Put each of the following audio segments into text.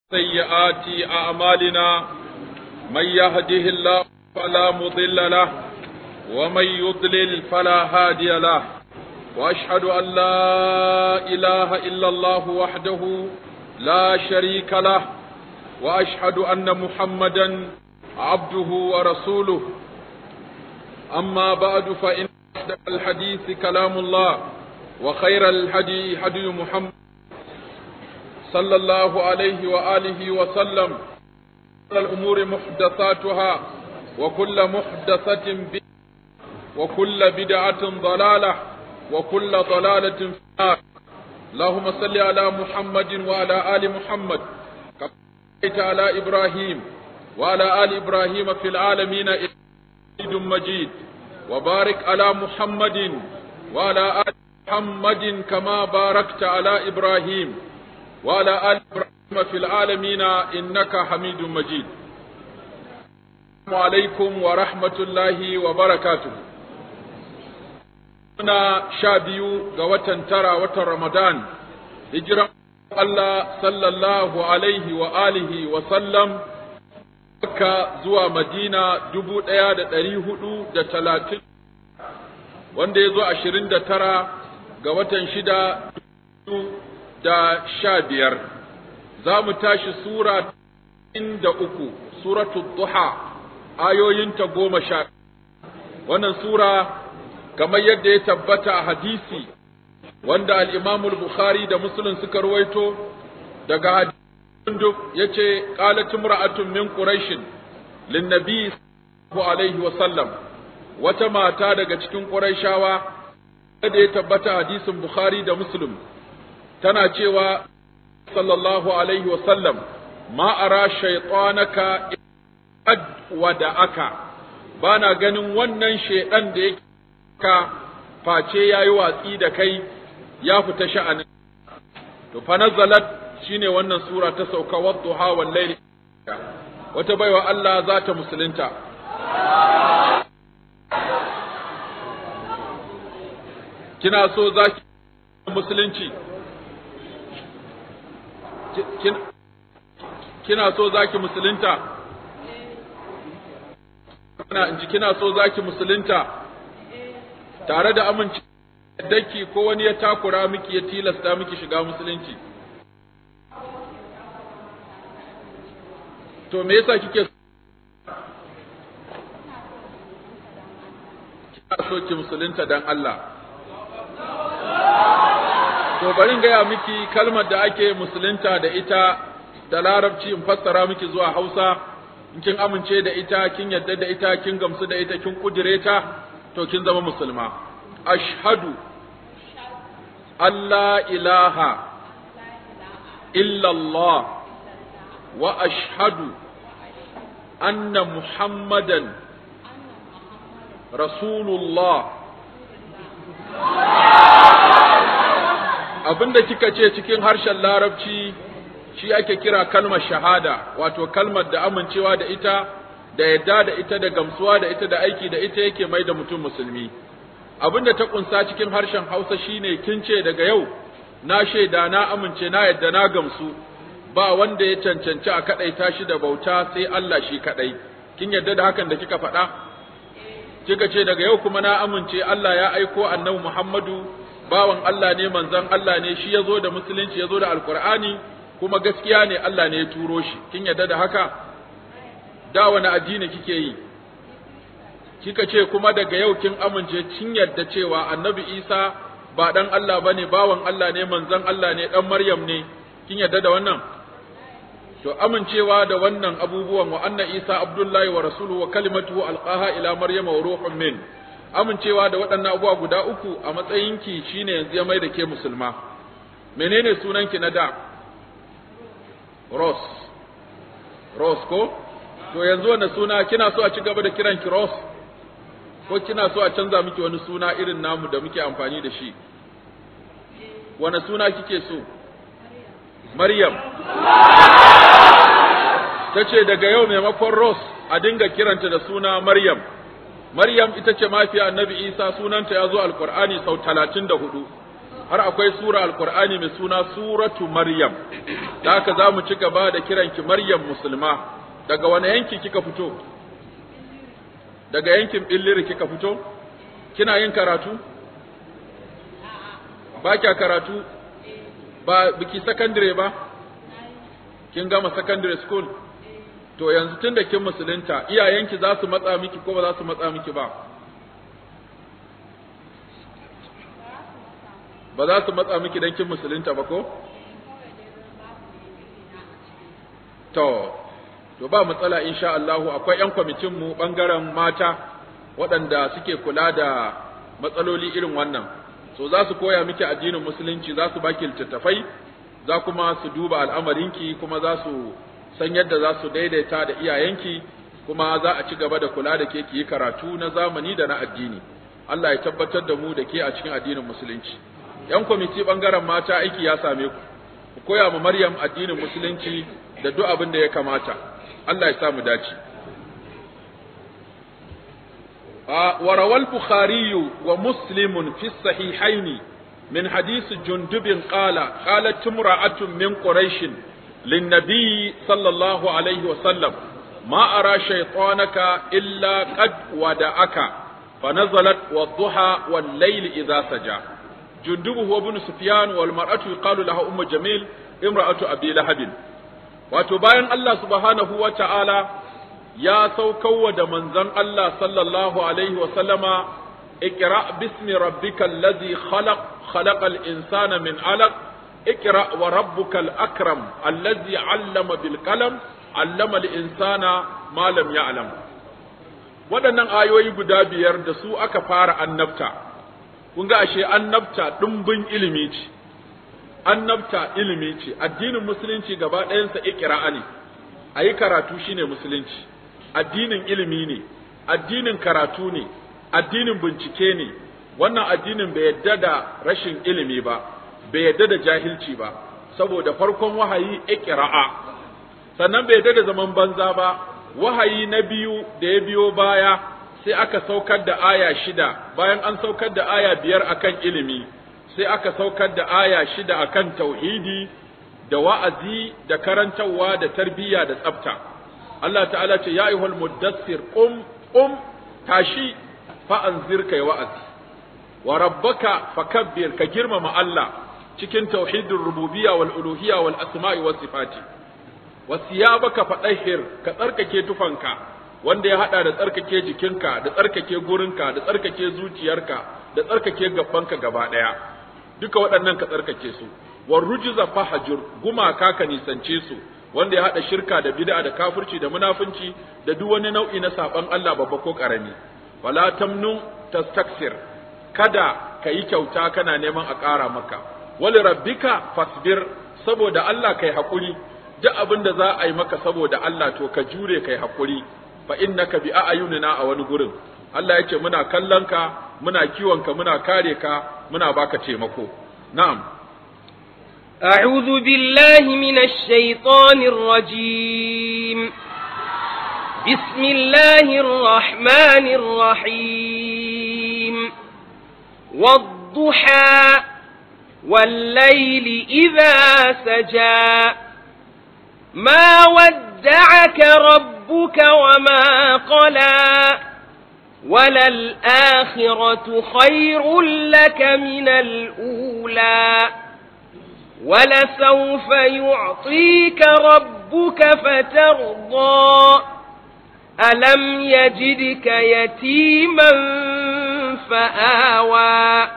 سيئات أعمالنا من يهده الله فلا مضل له ومن يضلل فلا هادي له وأشهد أن لا إله إلا الله وحده لا شريك له وأشهد أن محمدا عبده ورسوله أما بعد فإن أصدق الحديث كلام الله وخير الهدي هدي محمد صلى الله عليه وآله وسلم الأمور محدثاتها وكل محدثة بدعة وكل بدعة ضلالة وكل ضلالة في النار اللهم صل على محمد وعلى آل محمد كما صليت على إبراهيم وعلى آل إبراهيم في العالمين حميد مجيد وبارك على محمد وعلى آل محمد كما باركت على إبراهيم وعلى آل إبراهيم في العالمين إنك حميد مجيد السلام عليكم ورحمة الله وبركاته muna sha biyu ga watan tara watan Ramadan, hijiran Allah sallallahu alaihi wa alihi wa sallam Makka zuwa Madina dubu ɗaya da ɗari hudu da talatin, wanda ya zo ashirin da tara ga watan shida da sha biyar. Za mu tashi Sura da uku, Suratu Duha, ayoyinta goma sha. Wannan Sura kamar yadda ya tabbata a hadisi wanda al-Imamul Bukhari da Muslim suka ruwaito daga hadisin yace qalat imra'atun min quraish lin-nabi sallallahu alaihi wa sallam wata mata daga cikin quraishawa da ya tabbata hadisin Bukhari da Muslim tana cewa sallallahu alaihi wa sallam ma ara shaytanaka ad wada'aka bana ganin wannan shaydan da yake ka face ya yi watsi da kai ya fita sha'anin. To, fa nazalat shi ne wannan Sura ta sauka wadduha wal laili wata baiwa Allah za ta musulunta. Kina so za ki musulunci? Kina so za ki musulunta? Kina so za ki musulunta? tare da amince daki ko wani ya takura miki ya tilasta miki shiga musulunci to me yasa kike kina so ki musulunta dan Allah to bari in gaya miki kalmar da ake musulunta da ita da larabci in fassara miki zuwa Hausa in kin amince da ita kin yadda da ita kin gamsu da ita kin kudire ta to kin zama musulma ashhadu Allah ilaha illallah wa ashhadu anna muhammadan rasulullah abinda kika ce cikin harshen larabci shi ake kira kalmar shahada wato kalmar da amincewa da ita da yadda da ita da gamsuwa da ita da aiki da ita yake mai da mutum musulmi abinda ta kunsa cikin harshen Hausa shine kin ce daga yau na shaida na amince na yadda na gamsu ba wanda ya cancanci a kadaita shi da bauta sai Allah shi kadai kin yadda da hakan da kika faɗa kika ce daga yau kuma na amince Allah ya aiko annabi Muhammadu bawan Allah ne manzon Allah ne shi yazo da musulunci yazo da alqur'ani kuma gaskiya ne Allah ne ya turo shi kin yadda da haka da wani addini kike yi kika ce kuma daga yau kin amince kin yarda cewa annabi isa ba dan Allah bane bawan Allah ne manzon Allah ne dan maryam ne kin yarda da wannan to amincewa da wannan abubuwan wa anna isa abdullahi wa rasuluhu wa kalimatuhu alqaha ila maryama wa ruhun min amincewa da waɗannan abubuwa guda uku a matsayinki shine yanzu ya mai da ke musulma menene sunanki na da Ros Ros ko to yanzu wani suna kina so a ci gaba da kiran ki Ros ko kina so a canza miki wani suna irin namu da muke amfani da shi wani suna kike so Maryam ta ce daga yau maimakon Ros a dinga kiranta da suna Maryam Maryam ita ce mafiya annabi Isa sunanta ya zo alkur'ani sau talatin da hudu har akwai sura alqur'ani mai suna suratu maryam da haka za mu ci gaba da kiranki maryam musulma daga wani yanki kika fito daga yankin billiri kika fito kina yin karatu ba kya karatu ba biki secondary ba kin gama secondary school to yanzu tun da kin musulunta iyayenki za su matsa miki ko ba za su matsa miki ba ba za su matsa miki don kin musulunta ba ko to to ba matsala insha Allah akwai ƴan kwamitin mu bangaren mata waɗanda suke kula da matsaloli irin wannan so za su koya miki addinin musulunci za su baki littattafai za kuma su duba al'amarinki kuma za su san yadda za su daidaita da iyayenki kuma za a ci gaba da kula da ke ki yi karatu na zamani da na addini Allah ya tabbatar da mu da ke a cikin addinin musulunci yan kwamiti bangaren mata aiki ya same ku ku koya ma Maryam addinin musulunci da duk abin da ya kamata Allah ya sa mu dace وروى البخاري ومسلم في الصحيحين من حديث جندب قال قالت امرأة من قريش للنبي صلى الله عليه وسلم ما أرى شيطانك إلا قد ودعك فنزلت والضحى والليل إذا سجى جندب هو ابن سفيان والمرأة يقال لها أم جميل امرأة أبي لهب وتباين الله سبحانه وتعالى ya saukowa da manzon Allah sallallahu alaihi wasallama ikra bismi rabbikal ladhi khalaq khalaqal insana min alaq ikra wa rabbukal akram alladhi 'allama bil qalam 'allama al insana ma lam ya'lam waɗannan ayoyi guda biyar da su aka fara annabta kun ga ashe annabta ɗumbin ilimi ce annabta ilimi ce addinin musulunci gaba ɗayansa ikra ne ayi karatu shine musulunci addinin ilimi ne addinin karatu ne addinin bincike ne wannan addinin bai yadda da rashin ilimi ba bai yadda da jahilci ba saboda farkon wahayi iqra'a sannan bai yadda da zaman banza ba wahayi na biyu da ya biyo baya sai aka saukar da aya shida bayan an saukar da aya biyar akan ilimi sai aka saukar da aya shida akan tauhidi da wa'azi da karantarwa da tarbiyya da tsafta Allah ta'ala ce ya ayyuhal muddassir qum qum tashi fa anzir kai wa'azi wa rabbaka fakabbir ka girmama Allah cikin tauhidur rububiyya wal uluhiyya wal asma'i was sifati wasiyabaka fadahhir ka tsarkake tufanka wanda ya hada da tsarkake jikinka da tsarkake gurinka da tsarkake zuciyarka da tsarkake gabbanka gaba daya duka waɗannan ka tsarkake su war rujza fahjur gumaka ka nisance su wanda ya haɗa shirka da bid'a da kafirci da munafunci da duk wani nau'i na saban Allah babba ko ƙarami wala tamnu tastaksir kada ka yi kyauta kana neman a ƙara maka wali rabbika fasbir saboda Allah kai hakuri duk abin da za a yi maka saboda Allah to ka jure kai hakuri fa innaka bi a'yunina a wani gurin Allah ya ce muna kallon ka muna kiwon ka muna kare ka muna baka taimako na'am أعوذ بالله من الشيطان الرجيم بسم الله الرحمن الرحيم والضحى والليل إذا سجى ما ودعك ربك وما قلى وللآخرة خير لك من الأولى ولسوف يعطيك ربك فترضى ألم يجدك يتيما فآوى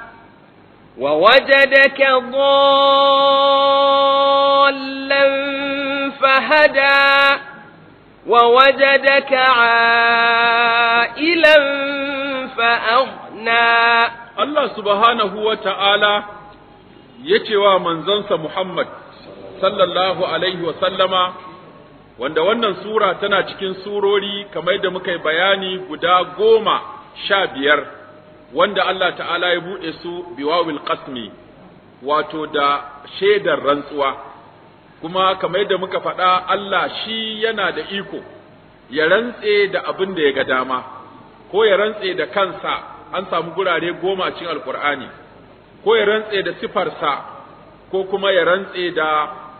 ووجدك ضالا فهدى ووجدك عائلا فأغنى الله سبحانه وتعالى ya ce wa manzansa Muhammad sallallahu Alaihi sallama wanda wannan sura tana cikin surori kamar da muka yi bayani guda goma sha biyar wanda Allah ta'ala ya buɗe su biwawil qasmi wato da shaidar rantsuwa kuma kamar da muka faɗa Allah shi yana da iko ya rantse da abin da ya ga dama ko ya rantse da kansa an samu gurare goma cikin alkur'ani ko ya rantse da sifarsa ko kuma ya rantse da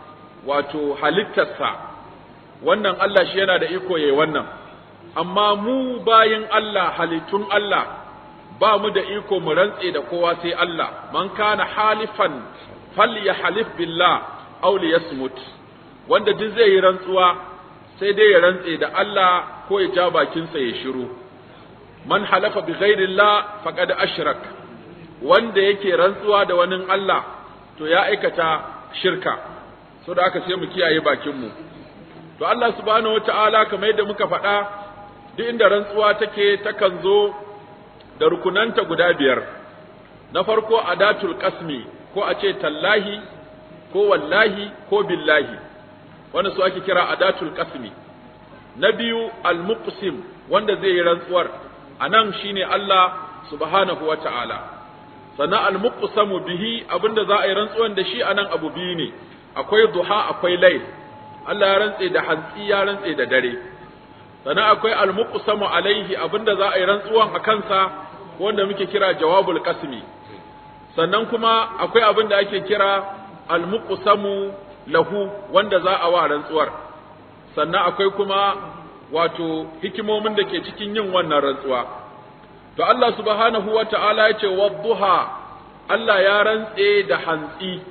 wato halittarsa wannan Allah shi yana da iko yayi wannan amma mu bayin Allah halittun Allah ba mu da iko mu rantse da kowa sai Allah man kana halifan falyahlif billah aw liyasmut wanda duk zai yi rantsuwa sai dai ya rantse da Allah ko ya ja bakinsa ya shiru man halafa bi ghairillah faqad ashrak wanda yake rantsuwa da wani Allah to ya aikata shirka so da aka sai mu kiyaye bakin mu to Allah subhanahu wataala kamar yadda muka faɗa duk inda rantsuwa take takan zo da rukunanta guda biyar na farko adatul qasmi ko a ce tallahi ko wallahi ko billahi wanda su ake kira adatul qasmi na biyu al-muqsim wanda zai yi rantsuwar anan shine Allah subhanahu wata'ala sannan al-muqsamu bihi abinda za a yi rantsuwan da shi anan abu biyu ne akwai duha akwai layl Allah ya rantse da hantsi ya rantse da dare sannan akwai al-muqsamu alaihi abinda za a yi rantsuwan a kansa wanda muke kira jawabul qasmi sannan kuma akwai abin da ake kira al-muqsamu lahu wanda za a wa rantsuwar sannan akwai kuma wato hikimomin da ke cikin yin wannan rantsuwa to Allah subhanahu wata'ala ya ce wadduha Allah ya rantse da hantsi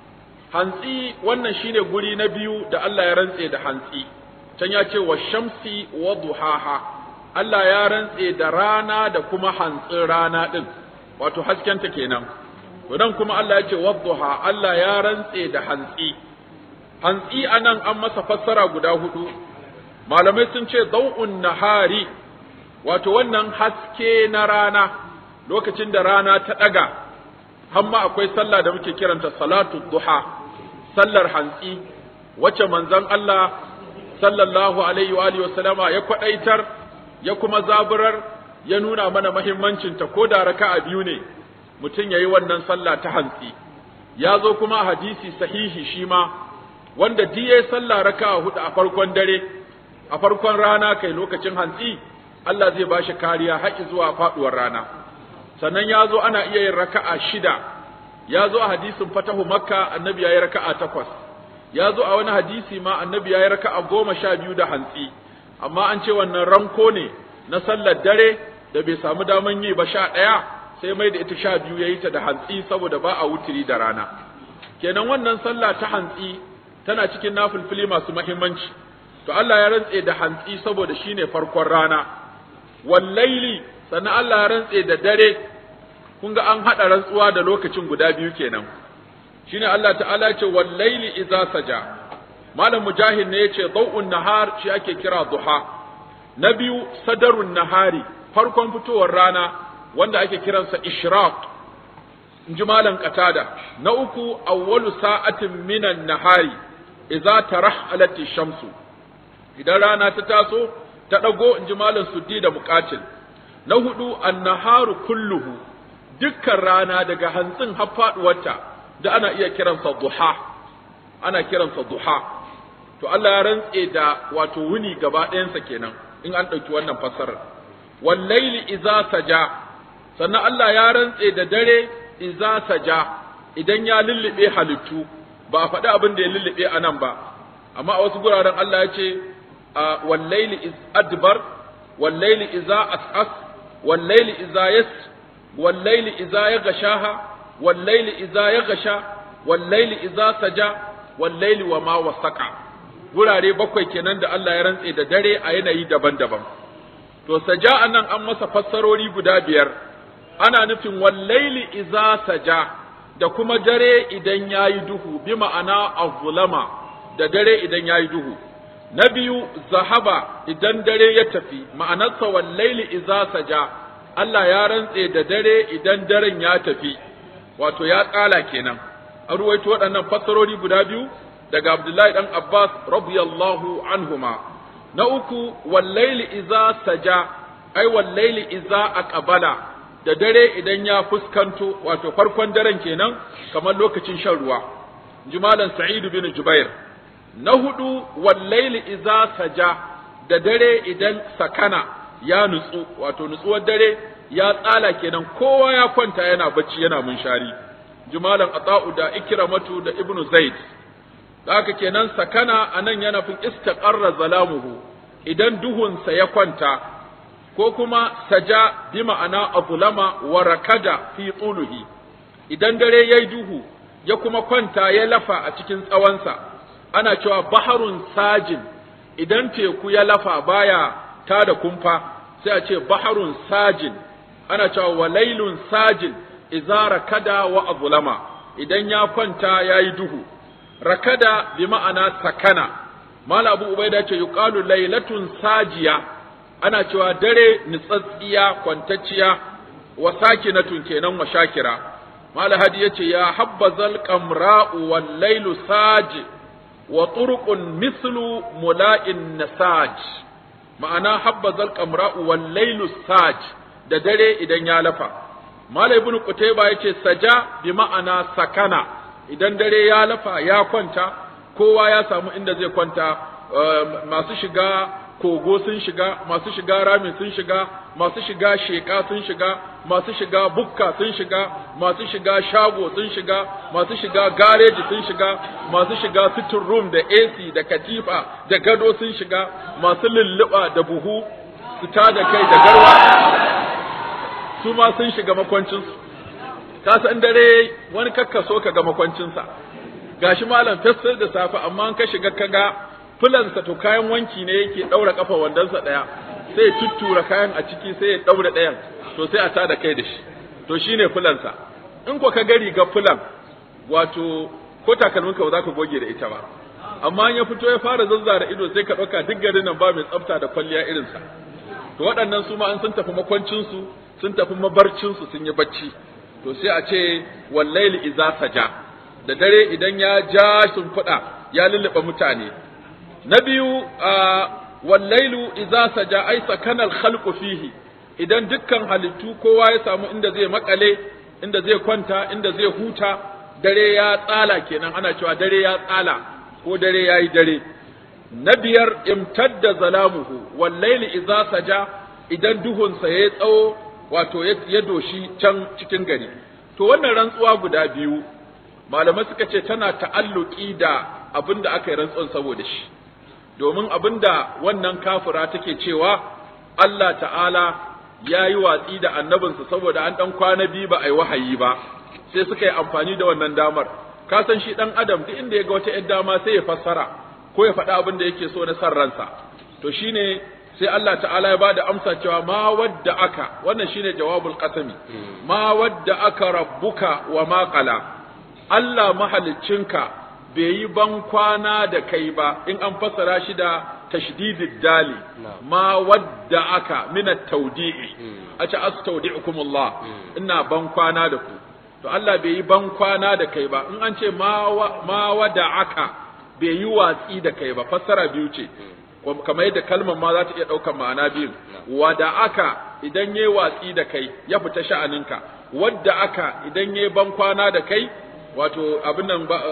hantsi wannan shine guri na biyu da Allah ya rantse da hantsi can ya ce wa shamsi wa duhaha Allah ya rantse da rana da kuma hantsin rana din wato haskenta kenan to dan kuma Allah ya ce wadduha Allah ya rantse da hantsi hantsi anan an masa fassara guda hudu malamai sun ce dau'un nahari wato wannan haske na rana lokacin da rana ta daga hamma akwai sallah da muke kiranta salatu duha sallar hantsi wacce manzon Allah sallallahu alaihi wa alihi wasallama ya kwadaitar ya kuma zaburar ya nuna mana muhimmancin ta ko da raka'a biyu ne mutum yayi wannan sallah ta hantsi ya zo kuma hadisi sahihi shi ma wanda diye sallah raka'a hudu a farkon dare a farkon rana kai lokacin hantsi Allah zai bashi kariya haƙi zuwa faduwar rana sannan ya zo ana iya yin raka'a shida ya zo a hadisin fatahu makka annabi ya yi raka'a takwas ya zo a wani hadisi ma annabi ya yi raka'a goma sha biyu da hantsi amma an ce wannan ranko ne na sallar dare da bai samu daman yi ba sha ɗaya sai mai da ita sha biyu ya yi ta da hantsi saboda ba a wutiri da rana kenan wannan sallah ta hantsi tana cikin nafilfili masu mahimmanci to Allah ya rantse da hantsi saboda shine farkon rana wallaili sannan Allah ya rantse da dare kun ga an haɗa rantsuwa da lokacin guda biyu kenan shine Allah ta'ala ce wallaili idza saja malam mujahid ne yace daw'un nahar shi ake kira duha na biyu sadarun nahari farkon fitowar rana wanda ake kiransa ishraq inji malam qatada na uku awwalu sa'atin minan nahari idza tarahalat shamsu idan rana ta taso ta dago inji malam suddi da muqatil na hudu annaharu kulluhu dukkan rana daga hantsin har faduwarta da ana iya kiransa duha ana kiransa duha to Allah ya rantse da wato wuni gaba ɗayansa kenan in an ɗauki wannan fassarar wallaili iza saja sannan Allah ya rantse da dare iza saja idan ya lullube halittu ba a faɗi abin da ya lullube a nan ba amma a wasu guraren Allah ya ce wallaili iz adbar wallaili iza as'as wallaili iza yas wallaili iza ya gashaha wallaili iza ya gasha wallaili iza saja wallaili wa ma wasaka gurare bakwai kenan da Allah ya rantse da dare a yanayi daban-daban to saja anan an masa fassarori guda biyar ana nufin wallaili iza saja da kuma dare idan yayi duhu bi ma'ana azulama da dare idan yayi duhu na biyu zahaba idan dare ya tafi ma'anarsa wallaili iza saja Allah ya rantse da dare idan daren ya tafi wato ya tsala kenan an ruwaito waɗannan fassarori guda biyu daga Abdullahi dan Abbas radiyallahu anhuma na uku wallaili iza saja ai wallaili iza aqbala da dare idan ya fuskanto wato farkon daren kenan kamar lokacin shan ruwa jimalan Sa'id bin Jubair na hudu wallaili iza saja da dare idan sakana ya nutsu wato nutsuwar dare ya tsala kenan kowa ya kwanta yana bacci yana munshari jimalan ata'u da ikramatu da ibnu zaid haka kenan sakana anan yana fin istaqarra zalamuhu idan duhunsa ya kwanta ko kuma saja bi ma'ana azlama wa rakada fi tuluhi idan dare yayi duhu ya kuma kwanta ya lafa a cikin tsawonsa ana cewa baharun sajin idan teku ya lafa baya ta da kumfa sai a ce baharun sajin ana cewa walailun sajin idza rakada wa azlama idan ya kwanta yayi duhu rakada bi ma'ana sakana mala abu ubaida ce yuqalu lailatun sajiya ana cewa dare nitsatsiya kwantacciya wa sakinatun kenan wa shakira mala hadi yace ya habbazal qamra'u wal lailu saji wa turqun mislu mula'in nasaj ma'ana habbazal qamra'u wal lailu saj da dare idan ya lafa mala ibnu qutayba yace saja bi ma'ana sakana idan dare ya lafa ya kwanta kowa ya samu inda zai kwanta masu shiga kogo sun shiga masu shiga rami sun shiga masu shiga sheka sun shiga masu shiga bukka sun shiga masu shiga shago sun shiga masu shiga gareji sun shiga masu shiga sitting room da AC da katifa da gado sun shiga masu lulluɓa da buhu su da kai da garwa su ma sun shiga makwancinsu ka san dare wani kakkaso ka ga makwancinsa gashi malam fesar da safe amma an ka shiga kaga fulansa to kayan wanki ne yake daura kafa wandonsa daya sai tuttura kayan a ciki sai ya daura dayan to sai a tada kai da shi to shine fulansa in ko ka ga riga fulan wato ko takalminka ba za ka goge da ita ba amma ya fito ya fara zazzara ido sai ka ɗauka duk garin nan ba mai tsafta da kwalliya irinsa to waɗannan su ma an sun tafi makwancinsu sun tafi mabarcinsu sun yi bacci to sai a ce wallaili iza saja da dare idan ya ja shimfiɗa ya lulluɓe mutane na biyu wallailu iza saja ai sakanal khalqu fihi idan dukkan halittu kowa ya samu inda zai makale inda zai kwanta inda zai huta dare ya tsala kenan ana cewa dare ya tsala ko dare ya yi dare na biyar imtadda zalamuhu wallaili iza saja idan duhunsa ya tsawo wato ya doshi can cikin gari to wannan rantsuwa guda biyu malamai suka ce tana ta'alluki da abin da aka yi rantsuwan saboda shi domin abin da wannan kafira take cewa Allah ta'ala ya yi watsi da annabinsa saboda an ɗan kwana biyu ba a yi wahayi ba sai suka yi amfani da wannan damar ka san shi ɗan adam duk inda ya ga wata ‘yan dama sai ya fassara ko ya faɗa abin da yake so na san ransa to shine sai Allah ta'ala ya bada amsa cewa ma wadda aka wannan shine jawabul qasami ma wadda aka rabbuka wa ma qala Allah mahaliccinka bai yi ban kwana da kai ba in an fassara shi da tashdidid dali ma wadda aka min at-tawdi'i a ce astaudi'ukumullah ina ban kwana da ku to Allah bai yi ban kwana da kai ba in an ce ma wadda aka bai yi watsi da kai ba fassara biyu ce kamar yadda kalmar ma za ta iya ɗaukar ma'ana biyu wada aka idan yayi watsi da kai ya fita sha'aninka wadda aka idan yayi ban kwana da kai wato abin nan ba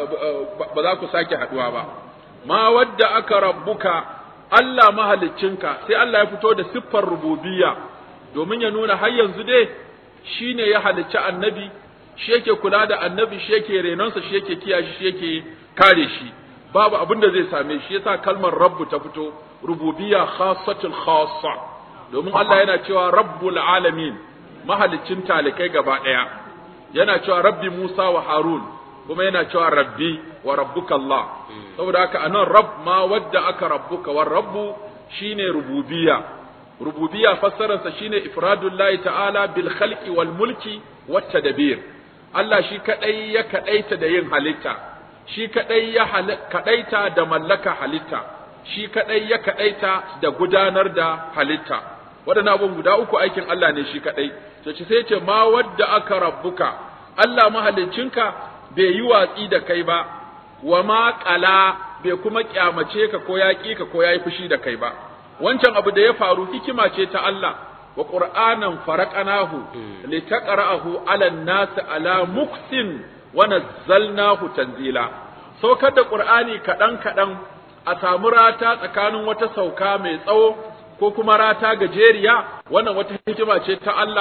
za ku sake haduwa ba ma wadda aka rabbuka Allah mahaliccinka sai Allah ya fito da siffar rububiyya domin ya nuna har yanzu dai shine ya halicci annabi shi yake kula da annabi shi yake renonsa shi yake kiyaye shi yake kare shi babu abin da zai same shi yasa kalmar rabbu ta fito rububiyya khassatul khassa domin Allah yana cewa rabbul alamin mahalicin talikai gaba daya yana cewa rabbi Musa wa Harun kuma yana cewa rabbi wa rabbuka Allah saboda haka anan rabb ma wadda aka rabbuka wa rabbu shine rububiyya rububiyya fassararsa shine ifradullahi ta'ala bil khalqi wal mulki wat tadbir Allah shi kadai ya kadaita da yin halitta shi kadai ya kadaita da mallaka halitta shi kadai ya kadaita da gudanar da halitta waɗannan abun guda uku aikin Allah ne shi kadai to ci sai ce ma wadda aka rabbuka Allah mahaliccinka bai yi watsi da kai ba wa ma qala bai kuma kyamace ka ko ya ka ko yayi fushi da kai ba wancan abu da ya faru hikima ce ta Allah wa qur'anan faraqanahu litaqra'ahu 'ala an-nas 'ala muksin wa nazzalnahu tanzila saukar da qur'ani kadan kadan a samu rata tsakanin wata sauka mai tsawo ko kuma rata gajeriya wannan wata hikima ce ta Allah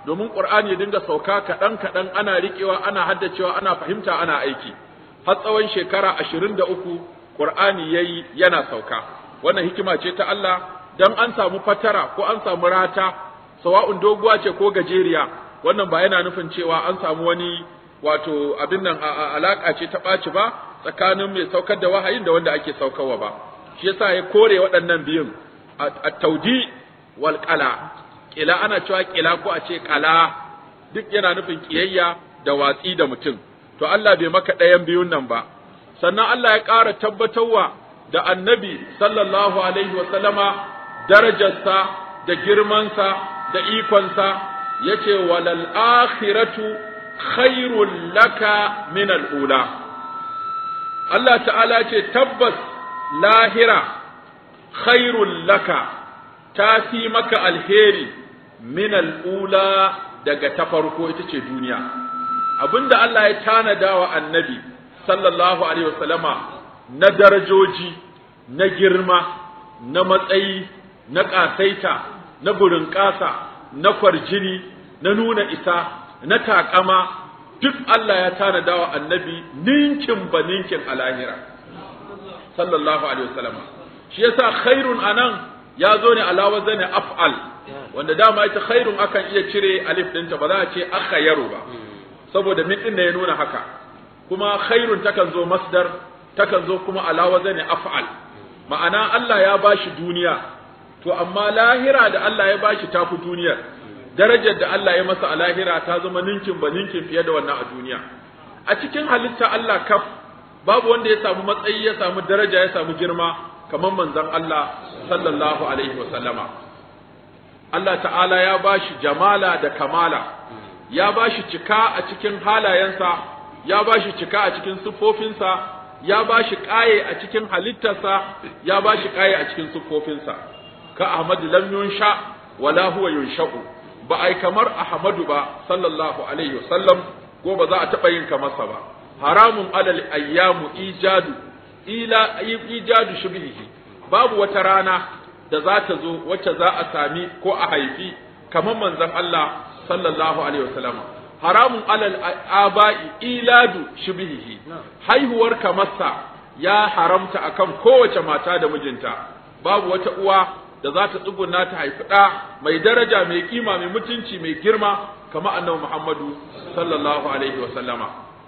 domin qur'ani ya dinga sauka kaɗan kaɗan ana riƙewa ana haddacewa ana fahimta ana aiki har tsawon shekara ashirin da uku qur'ani yayi yana sauka wannan hikima ce ta Allah dan an samu fatara ko an samu rata sawa'un doguwa ce ko gajeriya wannan ba yana nufin cewa an samu wani wato abin nan alaka ce ta ɓaci ba tsakanin mai saukar da wahayin da wanda ake saukarwa ba shi yasa ya kore waɗannan biyun at-taudi wal qala kila ana cewa kila ko a ce qala duk yana nufin kiyayya da watsi da mutum to Allah bai maka ɗayan biyun nan ba sannan Allah ya ƙara tabbatarwa da annabi sallallahu alaihi wa sallama darajarsa da girmansa da ikonsa yace walal akhiratu khairul laka min al-ula Allah ta'ala ce tabbas lahira khairul laka ta fi maka alheri min al'ula daga ta farko ita ce duniya abinda Allah ya tanada wa annabi sallallahu alaihi wasallama na darajoji na girma na matsayi na ƙasaita na burin ƙasa na kwarjini na nuna isa na taƙama duk Allah ya tanada wa annabi ninkin ba ninkin a lahira sallallahu alaihi wasallam shi yasa khairun anan ya zo ne ala wazani af'al wanda dama ita khairun akan iya cire alif dinta ba za a ce akhayru ba saboda min din ne ya nuna haka kuma khairun takan zo masdar takan zo kuma ala wazani af'al ma'ana Allah ya bashi duniya to amma lahira da Allah ya bashi tafi duniyar darajar da Allah ya masa a lahira ta zama ninkin ba ninkin fiye da wannan a duniya a cikin halitta Allah kaf babu wanda ya samu matsayi ya samu daraja ya samu girma kamar manzon Allah sallallahu alaihi wa sallama Allah ta'ala ya bashi jamala da kamala ya bashi cika a cikin halayensa ya bashi cika a cikin siffofinsa ya bashi kaye a cikin halittarsa ya bashi kaye a cikin siffofinsa ka Ahmad lam yunsha wala huwa yunsha'u ba ai kamar Ahmadu ba sallallahu alaihi wasallam ko ba za a taɓa yin kamarsa ba haramun alal ayyamu ijadu ila ijadu shubhihi babu wata rana da za ta zo wacce za a sami ko a haifi kamar manzon Allah sallallahu alaihi wasallam haramun alal aba'i iladu shubhihi haihuwar kamarsa ya haramta akan kowace mata da mijinta babu wata uwa da za ta tsuguna ta haifi ɗa mai daraja mai kima mai mutunci mai girma kama annabi Muhammadu sallallahu alaihi wa sallama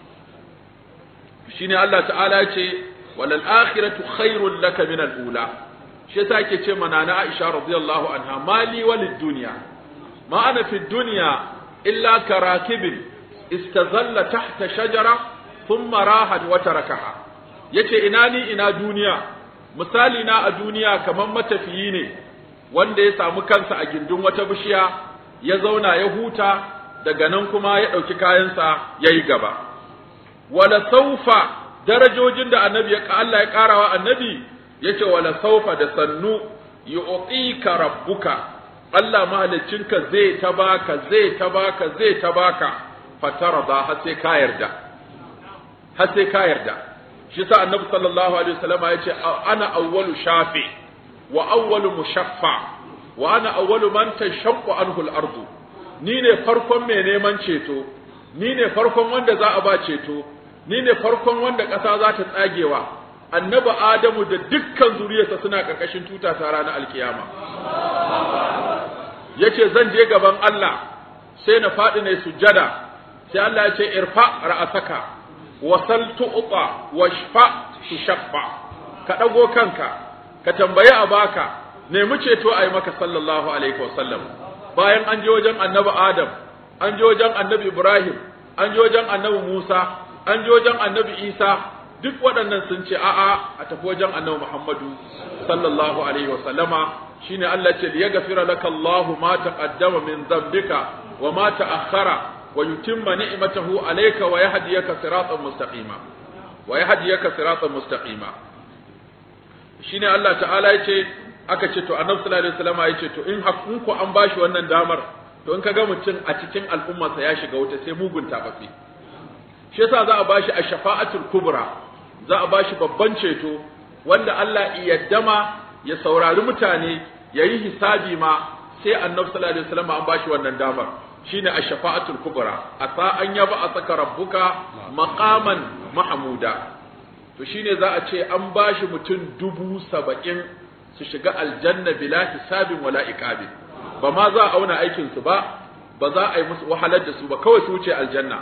shine Allah ta'ala ya ce walal akhiratu khairul laka min al ula shi yasa yake ce mana na Aisha radiyallahu anha mali walid dunya ma ana fi dunya illa karakibin istazalla tahta shajara thumma rahat wa tarakaha yace ina ni ina duniya misali na a duniya kamar matafiyi ne wanda ya samu kansa a gindin wata bishiya ya zauna ya huta daga nan kuma ya ɗauki kayansa ya yi gaba wala saufa darajojin da annabi ya Allah ya ƙarawa annabi ya ce wala saufa da sannu yu'tika rabbuka Allah mahaliccinka zai ta baka zai ta baka zai ta baka fatarada har sai ka yarda har sai ka yarda shi sa annabi sallallahu alaihi wasallam ya ce ana awwalu shafi wa awwalu mushaffa wa ana awwalu man tashaqqu anhu al-ardu ni ne farkon mai neman ceto ni ne farkon wanda za a ba ceto ni ne farkon wanda ƙasa za ta tsagewa annabi adamu da dukkan zuriyarsa suna ƙarƙashin tuta ta ranar alkiyama yace zan je gaban Allah sai na faɗi ne sujjada sai Allah ya ce irfa ra'asaka wasal tu'ta washfa tushaffa ka dago kanka ka tambayi a baka nemi ceto a yi maka sallallahu alaihi wasallam bayan an je wajen annabi adam an je wajen annabi ibrahim an je wajen annabi musa an je wajen annabi isa duk waɗannan sun ce a'a a tafi wajen annabi muhammadu sallallahu alaihi wasallama shine Allah ce liyaghfira laka Allahu ma taqaddama min dhanbika wa ma ta'akhkhara wa yutimma ni'matahu alayka wa yahdiyaka siratan mustaqima wa yahdiyaka siratan mustaqima shine Allah ta'ala yace aka ce to annabi sallallahu alaihi wasallam yace to in hakun ku an bashi wannan damar to in kaga mutum a cikin al'ummarsa ya shiga wuta sai mugun tafafi shi yasa za a bashi ash-shafa'atul kubra za a bashi babban ceto wanda Allah ya yaddama ya saurari mutane yayi hisabi ma sai annabi sallallahu alaihi wasallam an bashi wannan damar shine ash-shafa'atul kubra asa an yaba asaka rabbuka maqaman mahmuda to shine za a ce an bashi mutum dubu saba'in su shiga aljanna bila hisabin wala iqabin ba ma za a auna aikin su ba ba za a yi musu wahalar da su ba kawai su wuce aljanna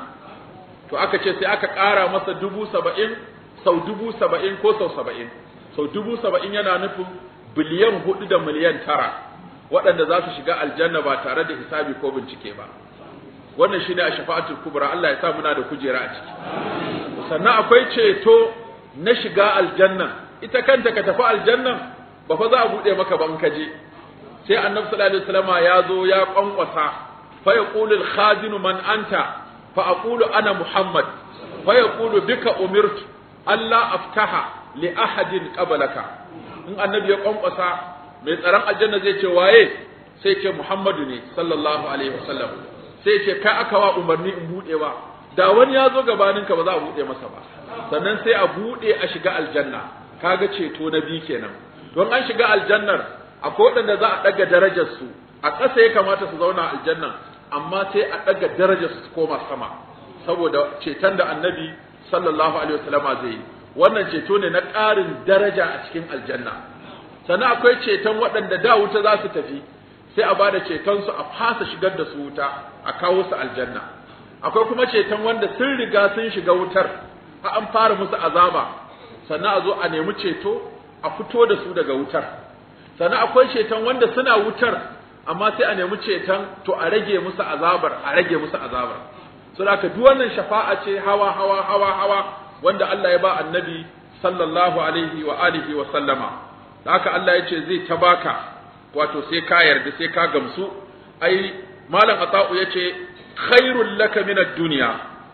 to aka ce sai aka ƙara masa dubu saba'in sau dubu saba'in ko sau saba'in sau dubu saba'in yana nufin biliyan hudu da miliyan tara waɗanda za su shiga aljanna ba tare da hisabi ko bincike ba wannan shi ne a shafa'atul kubra Allah ya sa muna da kujera a ciki sannan akwai ceto na shiga aljanna ita kanta ka tafi aljannan ba fa za a buɗe maka ban ka je sai annabi sallallahu alaihi wasallam ya zo ya kwankwasa fa yaqulu al-khazinu man anta fa aqulu ana muhammad fa yaqulu bika umirtu Allah aftaha li ahadin qablaka in annabi ya kwankwasa mai tsaron aljanna zai ce waye sai ce Muhammadu ne sallallahu alaihi wasallam sai ce kai aka wa umarni in bude ba da wani ya zo gabanin ka ba za a bude masa ba sannan sai a bude a shiga aljanna kaga ceto na bi kenan don an shiga aljannar akwai waɗanda za a ɗaga darajar su a ƙasa ya kamata su zauna aljanna amma sai a ɗaga darajar su koma sama saboda ceton da annabi sallallahu alaihi wasallama zai yi wannan ceto ne na ƙarin daraja a cikin aljanna sannan akwai ceton waɗanda da wuta za su tafi sai a bada ceton su a fasa shigar da su wuta a kawo su aljanna akwai kuma ceton wanda sun riga sun shiga wutar a an fara musu azaba sannan a zo a nemi ceto a fito da su daga wutar sannan akwai ceton wanda suna wutar amma sai a nemi ceton to a rage musu azabar a rage musu azabar saboda duk wannan shafa'a ce hawa hawa hawa hawa wanda Allah ya ba annabi sallallahu alaihi wa alihi wa sallama haka Allah ya ce zai ta baka wato sai ka yarda sai ka gamsu ai malam ata'u ya ce khairul laka min ad-dunya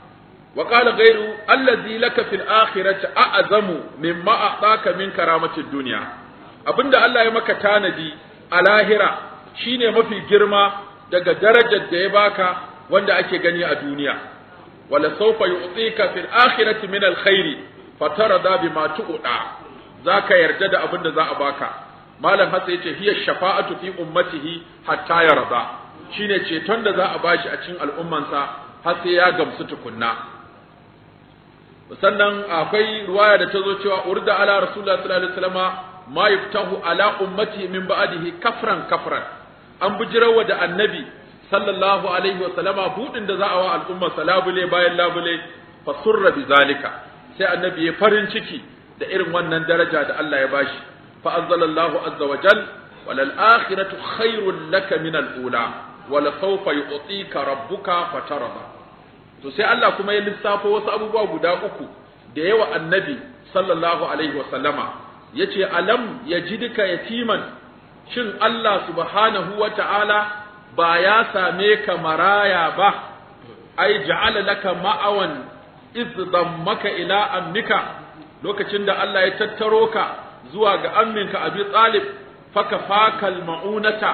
wa qala ghayru allazi laka fil akhirati a'zamu mimma a'taka min karamati ad-dunya abinda Allah ya maka tanadi a lahira shine mafi girma daga darajar da ya baka wanda ake gani a duniya wala sawfa yu'tika fil akhirati min al-khairi fatarada bima tu'da zaka yarda da abin da za a baka malam hasa yace hiya shafa'atu fi ummatihi hatta yarda shine ceton da za a bashi a cikin al'ummansa har sai ya gamsu tukunna sannan akwai ruwaya da ta zo cewa urda ala rasulullah sallallahu alaihi wasallama ma yuftahu ala ummati min ba'dihi kafran kafran an bijirawa da annabi sallallahu alaihi wasallama budin da za a wa al'ummarsa labule bayan labule fa surra bi zalika sai annabi ya farin ciki da irin wannan daraja da Allah ya bashi fa anzalallahu azza wa jal wal akhiratu khairul laka min al ula wala sawfa yu'tika rabbuka fatarda to sai Allah kuma ya lissafo wasu abubuwa guda uku da yawa annabi sallallahu alaihi wa sallama yace alam yajidka yatiman shin Allah subhanahu wa ta'ala ba ya same ka maraya ba ai ja'ala laka ma'awan iz dammaka ila ammika lokacin da Allah ya tattaro ka zuwa ga amminka Abi Talib faka fakal ma'unata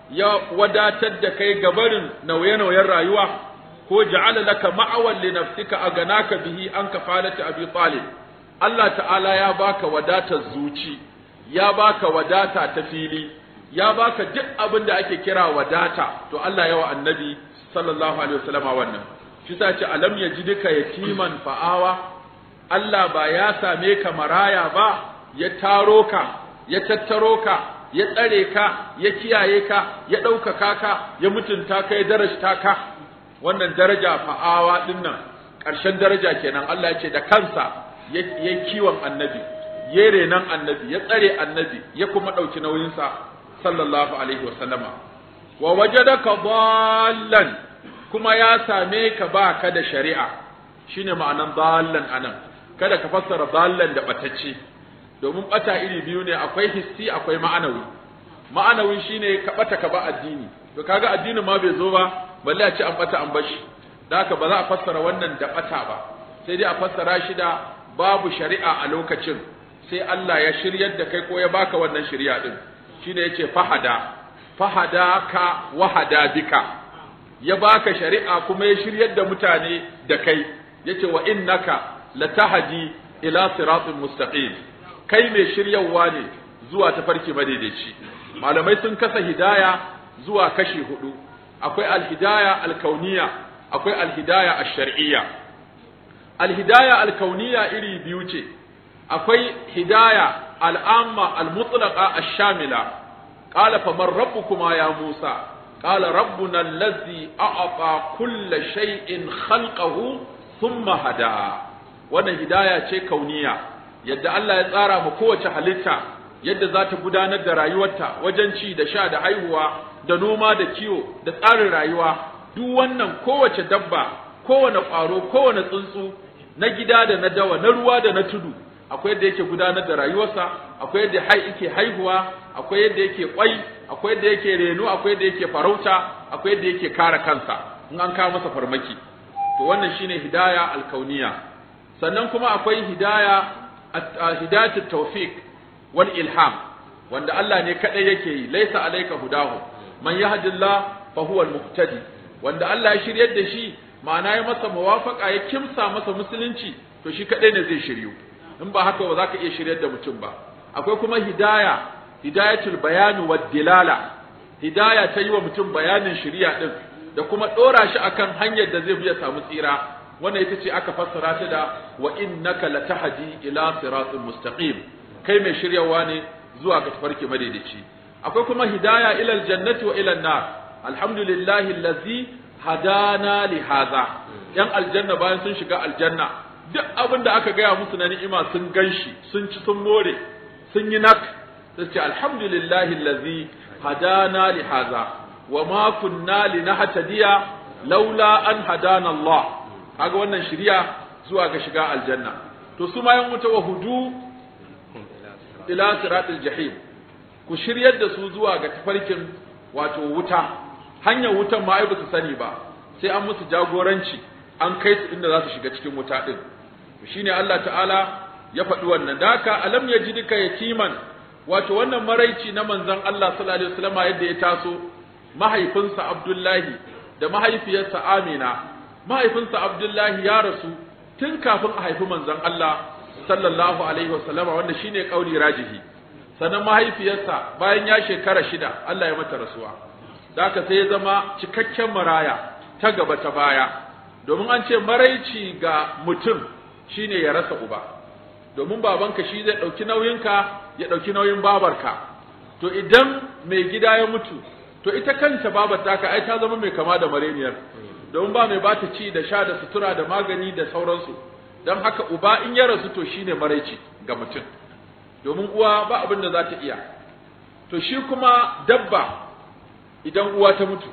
ya wadatar da kai gabarin nauye-nauyen rayuwa ko ja'ala laka ma'awan li nafsika aganaka bihi an kafalati Abi Talib Allah ta'ala ya baka wadatar zuci ya baka wadata ta fili ya baka duk abin da ake kira wadata to Allah yawa annabi sallallahu alaihi wasallama wannan shi sa ce alam yajidka yatiman fa'awa Allah ba ya same ka maraya ba ya taro ka ya tattaro ka ya tsare ka ya kiyaye ka ya ɗaukaka ka ya mutunta ka ya darajta ka wannan daraja fa'awa din nan ƙarshen daraja kenan Allah ya ce da kansa ya kiwon annabi ya renan annabi ya tsare annabi ya kuma ɗauki nauyinsa sallallahu alaihi wa sallama wa wajadaka dallan kuma ya same ka ba ka da shari'a shine ma'anan dallan anan kada ka fassara dallan da batacce domin bata iri biyu ne akwai hissi akwai ma'anawi ma'anawi shine ka bata ka ba addini to kaga addinin ma bai zo ba balle a ce an bata an bashi da haka ba za a fassara wannan da bata ba sai dai a fassara shi da babu shari'a a lokacin sai Allah ya shiryar da kai ko ya baka wannan shari'a din shine yace fahada fahadaka wahada bika ya baka shari'a kuma ya shiryar da mutane da kai yace wa innaka latahdi ila siratin mustaqim kai mai shiryawa ne zuwa tafarki madaidaici malamai sun kasa hidaya zuwa kashi hudu akwai alhidaya alkauniya akwai alhidaya ash-shar'iyya alhidaya alkauniya iri biyu ce akwai hidaya al'amma al-mutlaqa ash-shamila qala faman rabbukuma ya musa qala rabbuna allazi a'ata kulla shay'in khalqahu thumma hada wannan hidaya ce kauniya yadda Allah ya tsara mu kowace halitta yadda za ta gudanar da rayuwarta wajen ci da sha da haihuwa da noma da kiwo da tsarin rayuwa duk wannan kowace dabba kowane ƙwaro kowane tsuntsu na gida da na dawa na ruwa da na tudu akwai yadda yake gudanar da rayuwarsa akwai yadda hai yake haihuwa akwai yadda yake kwai akwai yadda yake reno akwai yadda yake farauta akwai yadda yake kare kansa in an kawo masa farmaki to wannan shine hidaya alkauniya sannan kuma akwai hidaya hidayatut tawfiq wal ilham wanda Allah ne kadai yake yi laisa alayka hudahu man yahdillah fa huwa al-muhtadi wanda Allah ya shiryar da shi ma'ana ya masa muwafaqa ya kimsa masa musulunci to shi kadai ne zai shiryu in ba haka ba za ka iya shiryar da mutum ba akwai kuma hidaya hidayatul bayani wad dilala hidaya ta yi wa mutum bayanin shiriya din da kuma dora shi akan hanyar da zai bi ya samu tsira wannan ita ce aka fassara ta da wa innaka latahdi ila siratin mustaqim kai mai shiryawa ne zuwa ga tafarki madaidaici akwai kuma hidaya ila aljannati wa ila an-nar alhamdulillahi allazi hadana li hadha yan aljanna bayan sun shiga aljanna duk abin da aka gaya musu na ni'ima sun ganshi sun ci sun more sun yi nak sai ce alhamdulillahi allazi hadana li hadha wa ma kunna linahtadiya laula an hadana Allah kaga wannan shiriya zuwa ga shiga aljanna to su ma yan wuta wa hudu ila siratil jahim ku shiryar da su zuwa ga tafarkin wato wuta hanyar wutan ma ai ba su sani ba sai an musu jagoranci an kai su inda za su shiga cikin wuta din shine Allah ta'ala ya faɗi wannan daka alam yajidka yatiman wato wannan maraici na manzon Allah sallallahu alaihi wasallam yadda ya taso mahaifinsa Abdullahi da mahaifiyarsa Amina mahaifinsa Abdullahi ya rasu tun kafin a haifi manzon Allah sallallahu alaihi wasallama wanda shine kauli rajihi sannan mahaifiyarsa bayan ya shekara shida Allah ya mata rasuwa da haka sai ya zama cikakken maraya ta gaba ta baya domin an ce maraici ga mutum shine ya rasa uba domin babanka shi zai ɗauki nauyinka ya ɗauki nauyin babarka to idan mai gida ya mutu to ita kanta babar taka ai ta zama mai kama da mareniyar domin ba mai bata ci da sha da sutura da magani da sauransu don haka uba in ya rasu to shine maraici ga mutum domin uwa ba abin da za ta iya to shi kuma dabba idan uwa ta mutu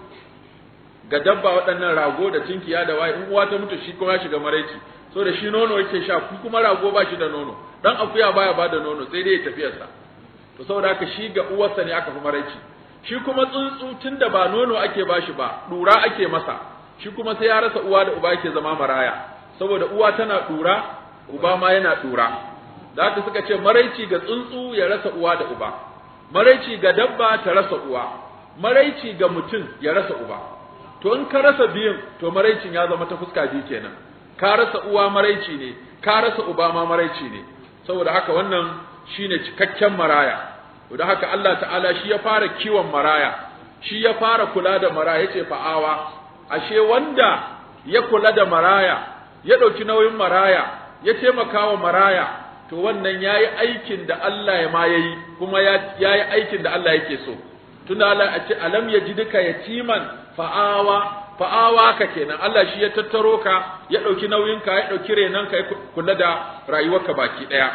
ga dabba waɗannan rago da tinkiya da waye in uwa ta mutu shi kuma ya shiga maraici so da shi nono yake sha ku kuma rago ba shi da nono dan akuya baya ba da nono sai dai ya tafiyarsa to saboda haka shi ga uwarsa ne aka fi maraici shi kuma tsuntsu tunda ba nono ake bashi ba dura ake masa shi kuma sai ya rasa uwa da uba yake zama maraya saboda uwa tana dura uba ma yana dura da haka suka ce maraici ga tsuntsu ya rasa uwa da uba maraici ga dabba ta rasa uwa maraici ga mutum ya rasa uba to in ka rasa biyun to maraicin ya zama ta fuska biyu kenan ka rasa uwa maraici ne ka rasa uba ma maraici ne saboda haka wannan shine cikakken maraya to da haka Allah ta'ala shi ya fara kiwon maraya shi ya fara kula da maraya yace fa'awa ashe wanda ya kula da maraya ya dauki nauyin maraya ya taimaka wa maraya to wannan yayi aikin da Allah ya ma yayi kuma yayi aikin da Allah yake so tunda Allah a ce alam yajidka yatiman fa'awa fa'awa ka kenan Allah shi ya tattaro ka ya ɗauki nauyinka ya ɗauki renanka ya kula da rayuwarka baki ɗaya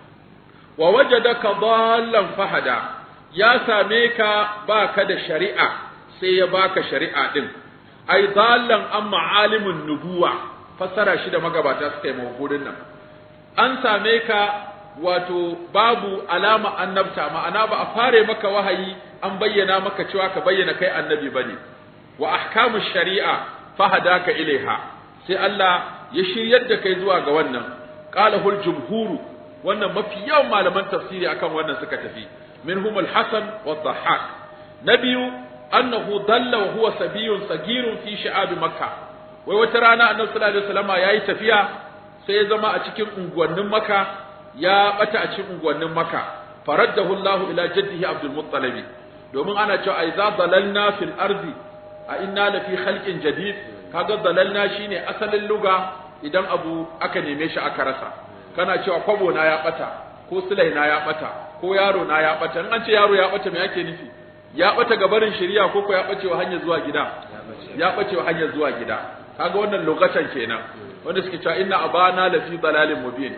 wa wajadaka dallan fahada ya same ka baka da shari'a sai ya baka shari'a din ai dallan an ma'alimin nubuwa fassara shi da magabata suka yi mawudin nan an same ka wato babu alama annabta ma'ana ba a fare maka wahayi an bayyana maka cewa ka bayyana kai annabi bane wa ahkamu shari'a fahadaka ilaiha sai Allah ya shiryar da kai zuwa ga wannan qala hul jumhuru wannan mafi yawan malaman tafsiri akan wannan suka tafi minhum al-hasan wa dhahhak nabiyu annahu dalla wa huwa sabiyun sagirun fi shi'ab makkah wai wata rana annabi sallallahu alaihi wasallam yayi tafiya sai ya zama a cikin unguwannin makka ya bata a cikin unguwannin makka faraddahu Allah ila jaddihi abdul muttalib domin ana cewa aiza dalalna fil ardi a inna la fi khalqin jadid kaga dalalna shine asalin luga idan abu aka neme shi aka rasa kana cewa kwabo na ya bata ko sulai na ya bata ko yaro na ya bata in an ce yaro ya bata me yake nufi ya bata ga barin shari'a ko ko ya bace wa hanyar zuwa gida ya bace wa hanyar zuwa gida kaga wannan lokacin kenan wanda suke cewa inna abana la fi dalalin mubin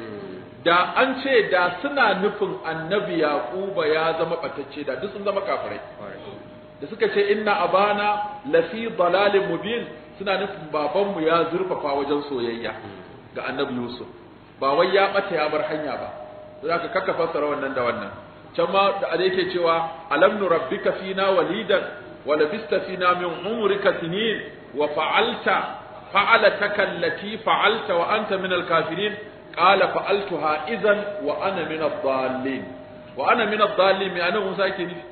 da an ce da suna nufin annabi yaquba ya zama batacce da duk sun zama kafirai da suka ce inna abana la fi dalalin mubin suna nufin babanmu ya zurfafa wajen soyayya ga annabi yusuf ba wai ya bata ya bar hanya ba zaka kakka fassara wannan da wannan can ma da yake cewa alam nurabbika fina walidan wa labista fina min umrika sinin wa fa'alta fa'alataka allati fa'alta wa anta min al-kafirin qala fa'altuha idhan wa ana min ad-dallin wa ana min ad-dallin me anan Musa yake nufi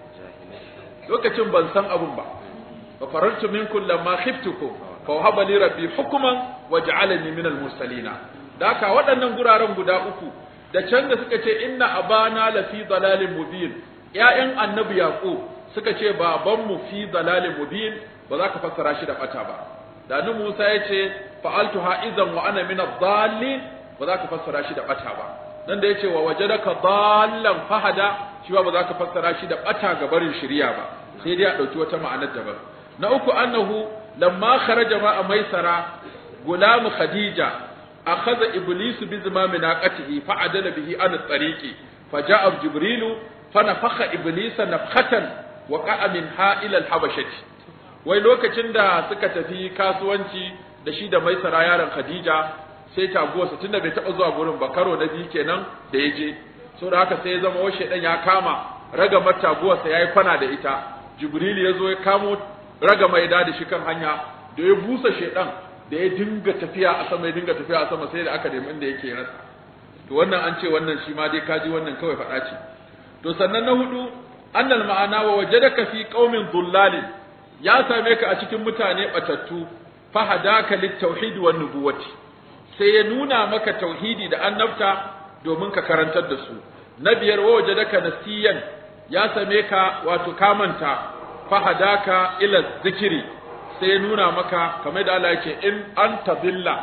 lokacin ban san abun ba fa farartu minkum lamma khiftukum fa wahaba li rabbi hukman wa ja'alani min al-mursalin daka waɗannan guraren guda uku da can da suka ce inna abana la fi dalalin mubin ƴaƴan annabi yaqub suka ce babanmu fi dalalin mubin ba za ka fassara shi da bata ba da ni Musa ya ce fa'altuha idan wa ana min ad-dallin ba za ka fassara shi da bata ba nan da yace wa wajadaka dallan fahada shi ba za ka fassara shi da bata ga barin shari'a ba sai dai a dauki wata ma'anar daban na uku annahu lamma kharaja ma maisara gulam khadija akhadha iblisu bi zimami naqatihi fa'adala bihi an at-tariqi faja'a jibrilu fanafakha iblisa nafkhatan wa qa'a minha ila al-habashati wai lokacin da suka tafi kasuwanci da shi da maisara yaron khadija sai taguwarsa tunda bai taɓa zuwa gurin ba karo na biyu kenan da ya je saboda haka sai ya zama wa shaidan ya kama ragamar taguwarsa ya yi kwana da ita jibril ya zo ya kamo ragama ya da shi kan hanya da ya busa shaidan da ya dinga tafiya a sama ya dinga tafiya a sama sai da aka nemi inda yake rasa to wannan an ce wannan shi ma dai kaji wannan kawai faɗa ce to sannan na hudu annal ma'ana wa wajadaka fi qaumin dhullalin ya same ka a cikin mutane batattu fahadaka lit-tauhid wan nubuwati sai ya nuna maka tauhidi da annabta domin ka karantar da su na biyar wa wajadaka nasiyan ya same ka wato kamanta fahadaka ila zikiri sai ya nuna maka kamar da Allah yake in anta billa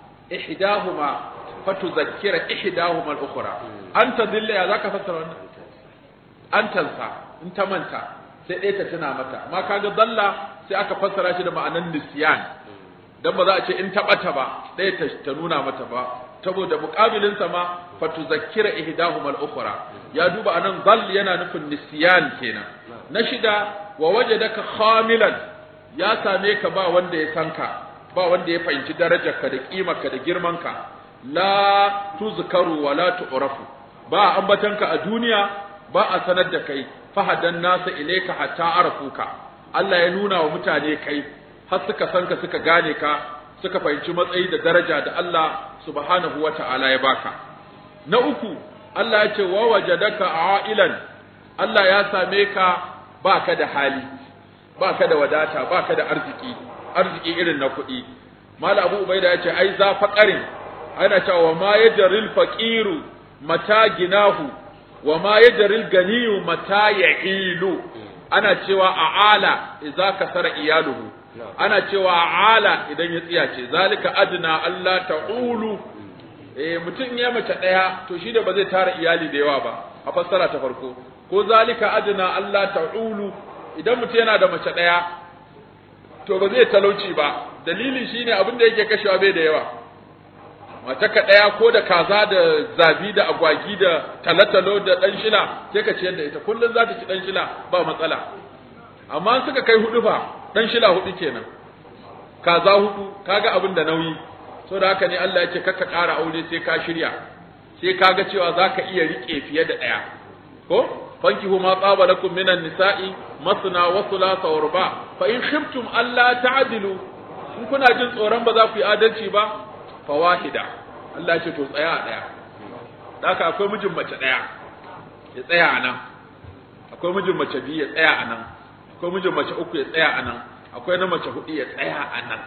ihdahuma fatuzakkira ihdahuma al-ukhra anta billa ya zaka fassara wannan antansa in ta manta sai ɗaya ta tuna mata amma kaga dalla sai aka fassara shi da ma'anan nisyan dan ba za a ce in taɓata ba ɗaya ta, ta nuna mata ba saboda muƙabilin sa ma fatuzakkira ihdahuma al-ukhra ya duba anan dall yana nufin nisyan kenan na shida wa wajadaka khamilan ya same ka ba wanda ya san ka ba wanda ya fahimci darajarka da kimarka da girmanka la tuzkaru wa la tu'rafu ba ambatanka a duniya ba a sanar da kai fahadan nasa ilaika hatta arafuka Allah ya nuna wa mutane kai har suka san ka suka gane ka suka fahimci matsayi da daraja da Allah subhanahu wa ta'ala ya baka na uku Allah ya ce wa wajadaka ailan Allah ya same ka baka da hali baka da wadata baka da arziki arziki irin na kuɗi Malam Abu Ubaida ya ce ai za faqarin ana cewa ma yajril faqiru mata ginahu wa ma yajril ganiyu mata ya'ilu ana cewa a'ala idza kasara iyaluhu ana cewa a'ala idan ya tsiyace zalika adna Allah ta'ulu eh mutum ya mace daya to shi da ba zai tara iyali da yawa ba a fassara ta farko ko zalika adna Allah ta'ulu idan mutum yana da mace daya to ba zai talauci ba dalili shine abin da yake kashewa bai da yawa mace ka ɗaya ko da kaza da zabi da agwagi da talatalo da ɗan shila sai ka ciyar da ita kullum za ta ci ɗan shila ba matsala amma suka kai hudu fa ɗan shila hudu kenan kaza hudu kaga abin da nauyi so da haka ne Allah ya ce kakka ƙara aure sai ka shirya sai ka ga cewa za ka iya riƙe fiye da ɗaya ko fankihu ma tsaba lakum minan nisa'i masna wa thulatha wa ruba fa in khiftum alla ta'dilu in kuna jin tsoron ba za ku yi adalci ba fawahida Allah ce to tsaya a daya haka akwai mijin mace daya ya tsaya a nan akwai mijin mace biyu ya tsaya a nan akwai mijin mace uku ya tsaya a nan akwai na mace hudu ya tsaya a nan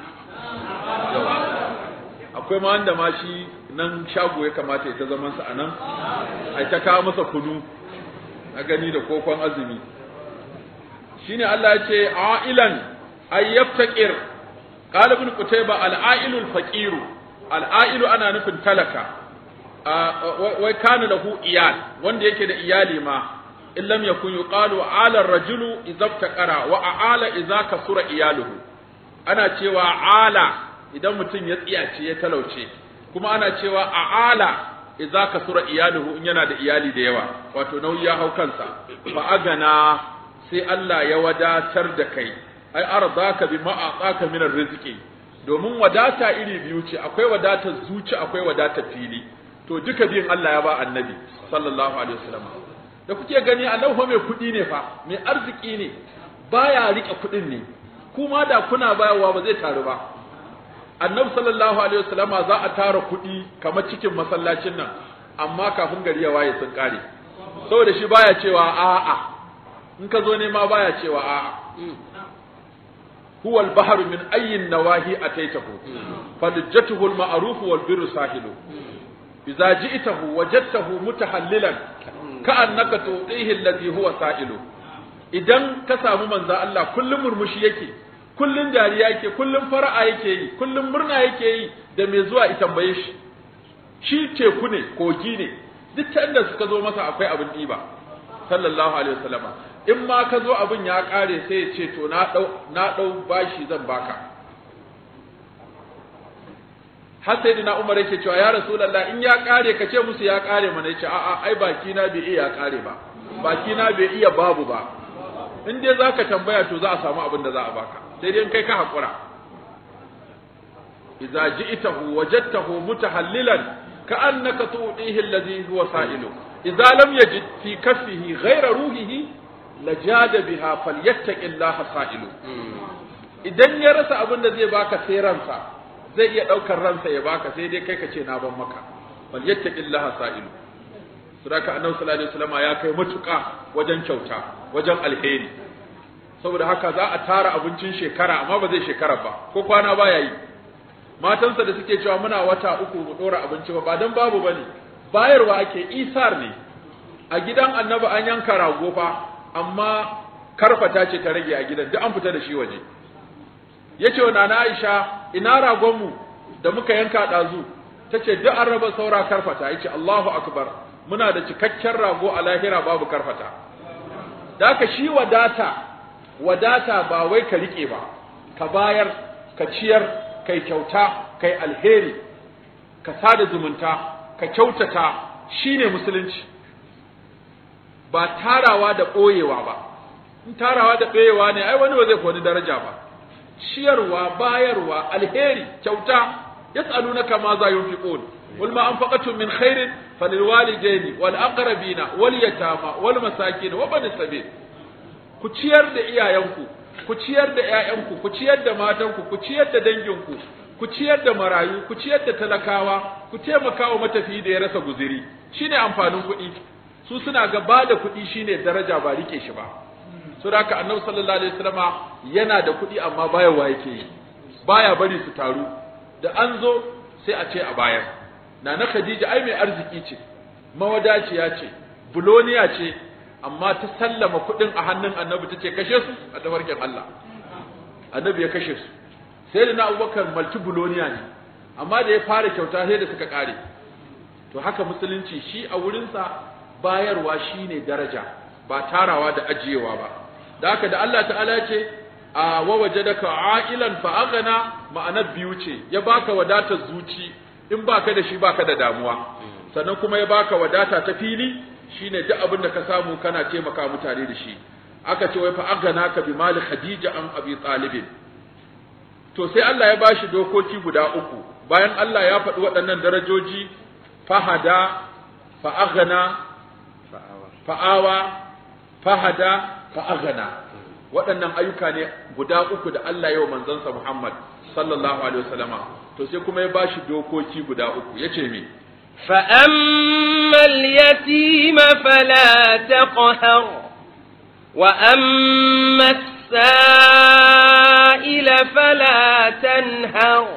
akwai ma wanda ma shi nan shago ya kamata ya ta zaman sa a nan ai ta kawo masa kunu na gani da kokon azumi shine Allah ya ce ailan ay yaftaqir qala ibn qutayba al-a'ilu al-faqir al-a'ilu ana nufin talaka wai kana lahu iyal wanda yake da iyali ma in lam yakun yuqalu ala ar-rajulu idza iftaqara wa a'ala idza kasura iyaluhu ana cewa ala idan mutum ya tsiyace ya talauce kuma ana cewa a'ala idza kasura iyaluhu in yana da iyali da yawa wato nauyi ya hau kansa fa agana sai Allah ya wadatar da kai ai arzaka bima aqaka min arziki domin wadata iri biyu ce akwai wadatar zuci akwai wadatar fili to duka biyun Allah ya ba annabi sallallahu alaihi wasallam da kuke gani Allah fa mai kudi ne fa mai arziki ne baya rike kudin ne kuma da kuna bayarwa ba zai taru ba annabi sallallahu alaihi wasallam za a tara kudi kamar cikin masallacin nan amma kafin gari ya waye sun kare saboda shi baya cewa a'a in ka zo ne ma baya cewa a'a huwa al-bahru min ayyin nawahi ataitahu fadjatuhu al-ma'ruf wal birru sahilu idza ji'tahu wajadtahu mutahallilan ka'annaka tu'tihi alladhi huwa sa'ilu idan ka samu manzo Allah kullum murmushi yake kullum dariya yake kullum fara'a yake yi kullum murna yake yi da mai zuwa ya tambaye shi shi teku ne kogi ne duk ta inda suka zo masa akwai abin diba sallallahu alaihi wasallama in ma ka zo abin ya kare sai ya ce to na dau na dau bashi zan baka har sai dina Umar yake cewa ya Rasulullah in ya kare ka ce musu ya kare mana yace a'a ai baki na bai iya kare ba baki na bai iya babu ba in dai zaka tambaya to za a samu abin da za a baka sai dai kai ka hakura idza ji'tahu wajadtahu mutahallilan ka'annaka tu'tihi alladhi huwa sa'ilu idza lam yajid fi kaffihi ghayra ruhihi lajada biha falyattaqillaha sa'ilu idan ya rasa abin da zai baka sai ransa zai iya daukar ransa ya baka sai dai kai ka ce na ban maka falyattaqillaha sa'ilu sadaka annabi sallallahu alaihi wasallam ya kai matuƙa wajen kyauta wajen alheri saboda haka za a tara abincin shekara amma ba zai shekara ba ko kwana baya yi matansa da suke cewa muna wata uku mu dora abinci ba ba dan babu bane bayarwa ake isar ne a gidan annabi an yanka rago fa amma karfata ce ta rage a gidan duk an fita da shi waje yace wa nana Aisha ina ragon mu da muka yanka dazu tace duk an raba saura karfata yace Allahu akbar muna da cikakken rago a lahira babu karfata da haka shi wadata wadata ba wai ka rike ba ka bayar ka ciyar kai kyauta kai alheri ka sada zumunta ka kyautata shine musulunci ba tarawa da ɓoyewa ba in tarawa da ɓoyewa ne ai wani ba zai wani daraja ba ciyarwa bayarwa alheri kyauta yas'alunaka ma za yunfiqun قل ما أنفقتم من خير فللوالدين والأقربين واليتامى والمساكين وبن السبيل ku ciyar da iyayenku ku ciyar da ƴaƴanku ku ciyar da matanku ku ciyar da danginku ku ciyar da marayu ku ciyar da talakawa ku taimaka wa matafiyi da ya rasa guziri shine amfanin kuɗi su suna ga ba da kuɗi shine daraja ba rike shi ba so da haka annabi sallallahu alaihi wasallama yana da kuɗi amma bayarwa yake yi baya bari su taru da an zo sai a ce a bayar Nana Khadija ai mai arziki ce, mawadaciya ce, buloniya ce, amma ta sallama kuɗin a hannun annabi ta ce kashe su a tafarkin Allah. Annabi ya kashe su. Sai da na Abubakar malti buloniya ne, amma da ya fara kyauta sai da suka ƙare. To haka musulunci shi a wurinsa bayarwa shi ne daraja, ba tarawa da ajiyewa ba. Da haka da Allah ta'ala ce, a wawajadaka a'ilan fa'agana ma'anar biyu ce, ya baka wadatar zuci, in baka da shi baka da damuwa sannan kuma ya baka wadata ta fili shine duk abin da ka samu kana taimaka mutane da shi aka ce wai fa agana ka bi mali khadija an abi talib to sai Allah ya bashi dokoki guda uku bayan Allah ya faɗi waɗannan darajoji fahada fa agana fa'awa fahada fa agana waɗannan ayyuka ne guda uku da Allah ya wa manzansa Muhammad sallallahu alaihi wasallama to sai kuma ya bashi dokoki guda uku yace me فأما اليتيم فلا تقهر وأما السائل فلا تنهر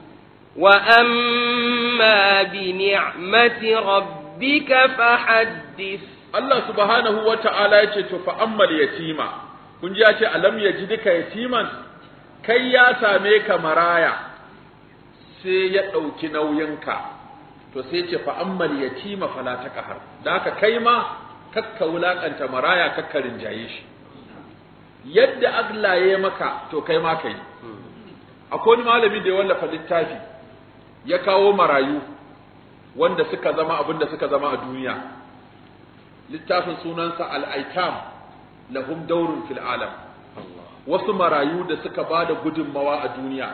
وأما بنعمة ربك فحدث Allah subhanahu wa ta'ala ya ce, To, fa'ammal yatima, kun ji ya ce, Alam ya ji duka yatiman, kai ya same ka maraya sai ya ɗauki nauyinka to sai ce fa ammal yatima fala taqhar da haka kai ma kakka wulakanta maraya kakka rinjaye shi yadda Allah ya maka to kai ma kai akwai wani malami da ya wallafa littafi ya kawo marayu wanda suka zama abin da suka zama a duniya littafin sunansa al-aitam lahum daurun fil alam wasu marayu da suka ba da gudunmawa a duniya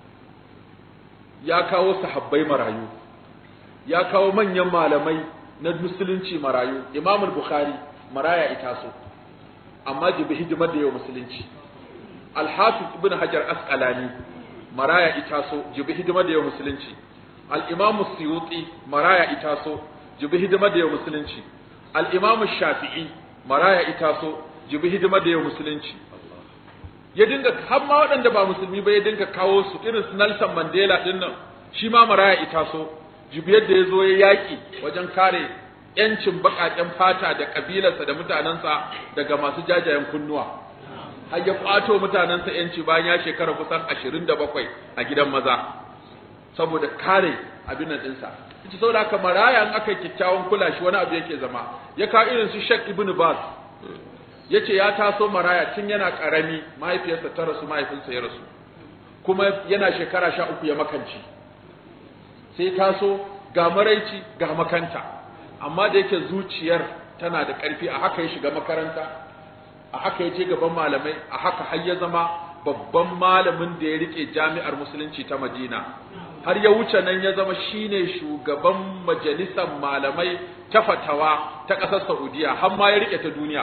ya kawo sahabbai marayu ya kawo manyan malamai na musulunci marayu imam bukhari maraya ita so amma jibi hidimar da yau musulunci al-hafiz ibn hajar asqalani maraya ita so jibi hidimar da yau musulunci al-imam suyuti maraya ita so jibi hidimar da yau musulunci al-imam shafi'i maraya ita so jibi hidimar da yau musulunci ya dinga har ma waɗanda ba musulmi ba ya dinga kawo su irin su Nelson Mandela din nan shi ma maraya ita so jibiyar da ya zo ya yaƙi wajen kare ‘yancin baƙaƙen fata da ƙabilarsa da mutanensa daga masu jajayen kunnuwa har ya ƙwato mutanensa ‘yanci bayan ya shekara kusan ashirin da bakwai a gidan maza saboda kare abin nan ɗinsa ita saboda haka maraya in aka kyakkyawan kula shi wani abu yake zama ya kawo irin su Sheikh Ibn Baz ya ce ya taso maraya tun yana ƙarami mahaifiyarsa ta rasu mahaifinsa ya rasu kuma yana shekara sha uku ya makanci sai taso ga maraici ga makanta amma da yake zuciyar tana da ƙarfi a haka ya shiga makaranta a haka ya je gaban malamai a haka har ya zama babban malamin da ya rike jami'ar musulunci ta madina har ya wuce nan ya zama shine shugaban majalisar malamai ta fatawa ta ƙasar saudiya har ma ya rike ta duniya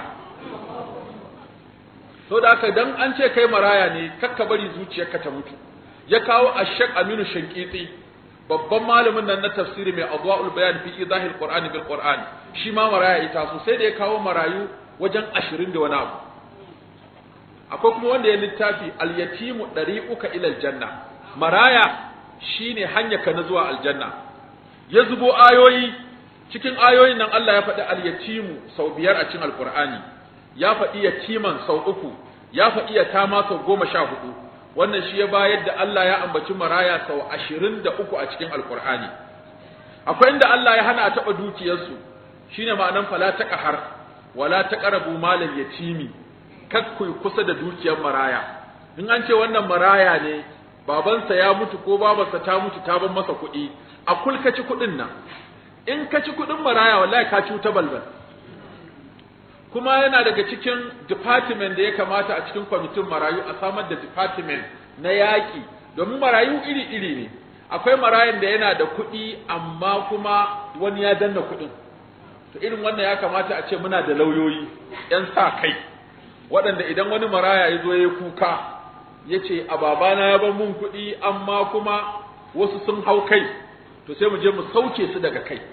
so da haka dan an ce kai maraya ne kakka bari zuciyarka ta mutu ya kawo ashek aminu shankiti babban malamin nan na tafsiri mai adwa'ul bayan fi idahil qur'ani bil qur'an shi ma maraya ita so sai da ya kawo marayu wajen 20 da wani abu akwai kuma wanda ya littafi al yatimu dariquka ila al janna maraya shine hanya ka na zuwa aljanna ya zubo ayoyi cikin ayoyin nan Allah ya faɗi al yatimu sau biyar a cikin alqur'ani ya faɗi yatiman sau uku ya faɗi yatama sau goma sha hudu wannan shi ya bayar da Allah ya ambaci maraya sau ashirin da uku a cikin alkur'ani akwai inda Allah ya hana a taɓa dukiyarsu shine ma'anan fala ta ƙahar wala ta ƙarabu malal yatimi kakkui kusa da dukiyar maraya in an ce wannan maraya ne babansa ya mutu ko babarsa ta mutu ta ban masa kuɗi a kul ka ci kuɗin nan in ka ci kuɗin maraya wallahi ka cuta balbal kuma yana daga cikin department da ya kamata a cikin kwamitin marayu a samar da department na yaƙi domin marayu iri-iri ne akwai marayun da yana da kuɗi amma kuma wani ya danna kuɗin to irin wannan ya kamata a ce muna da lauyoyi 'yan sa kai waɗanda idan wani maraya ya zo ya kuka ya ce a babana ya bar mun kuɗi amma kuma wasu sun hau kai to sai mu je mu sauke su daga kai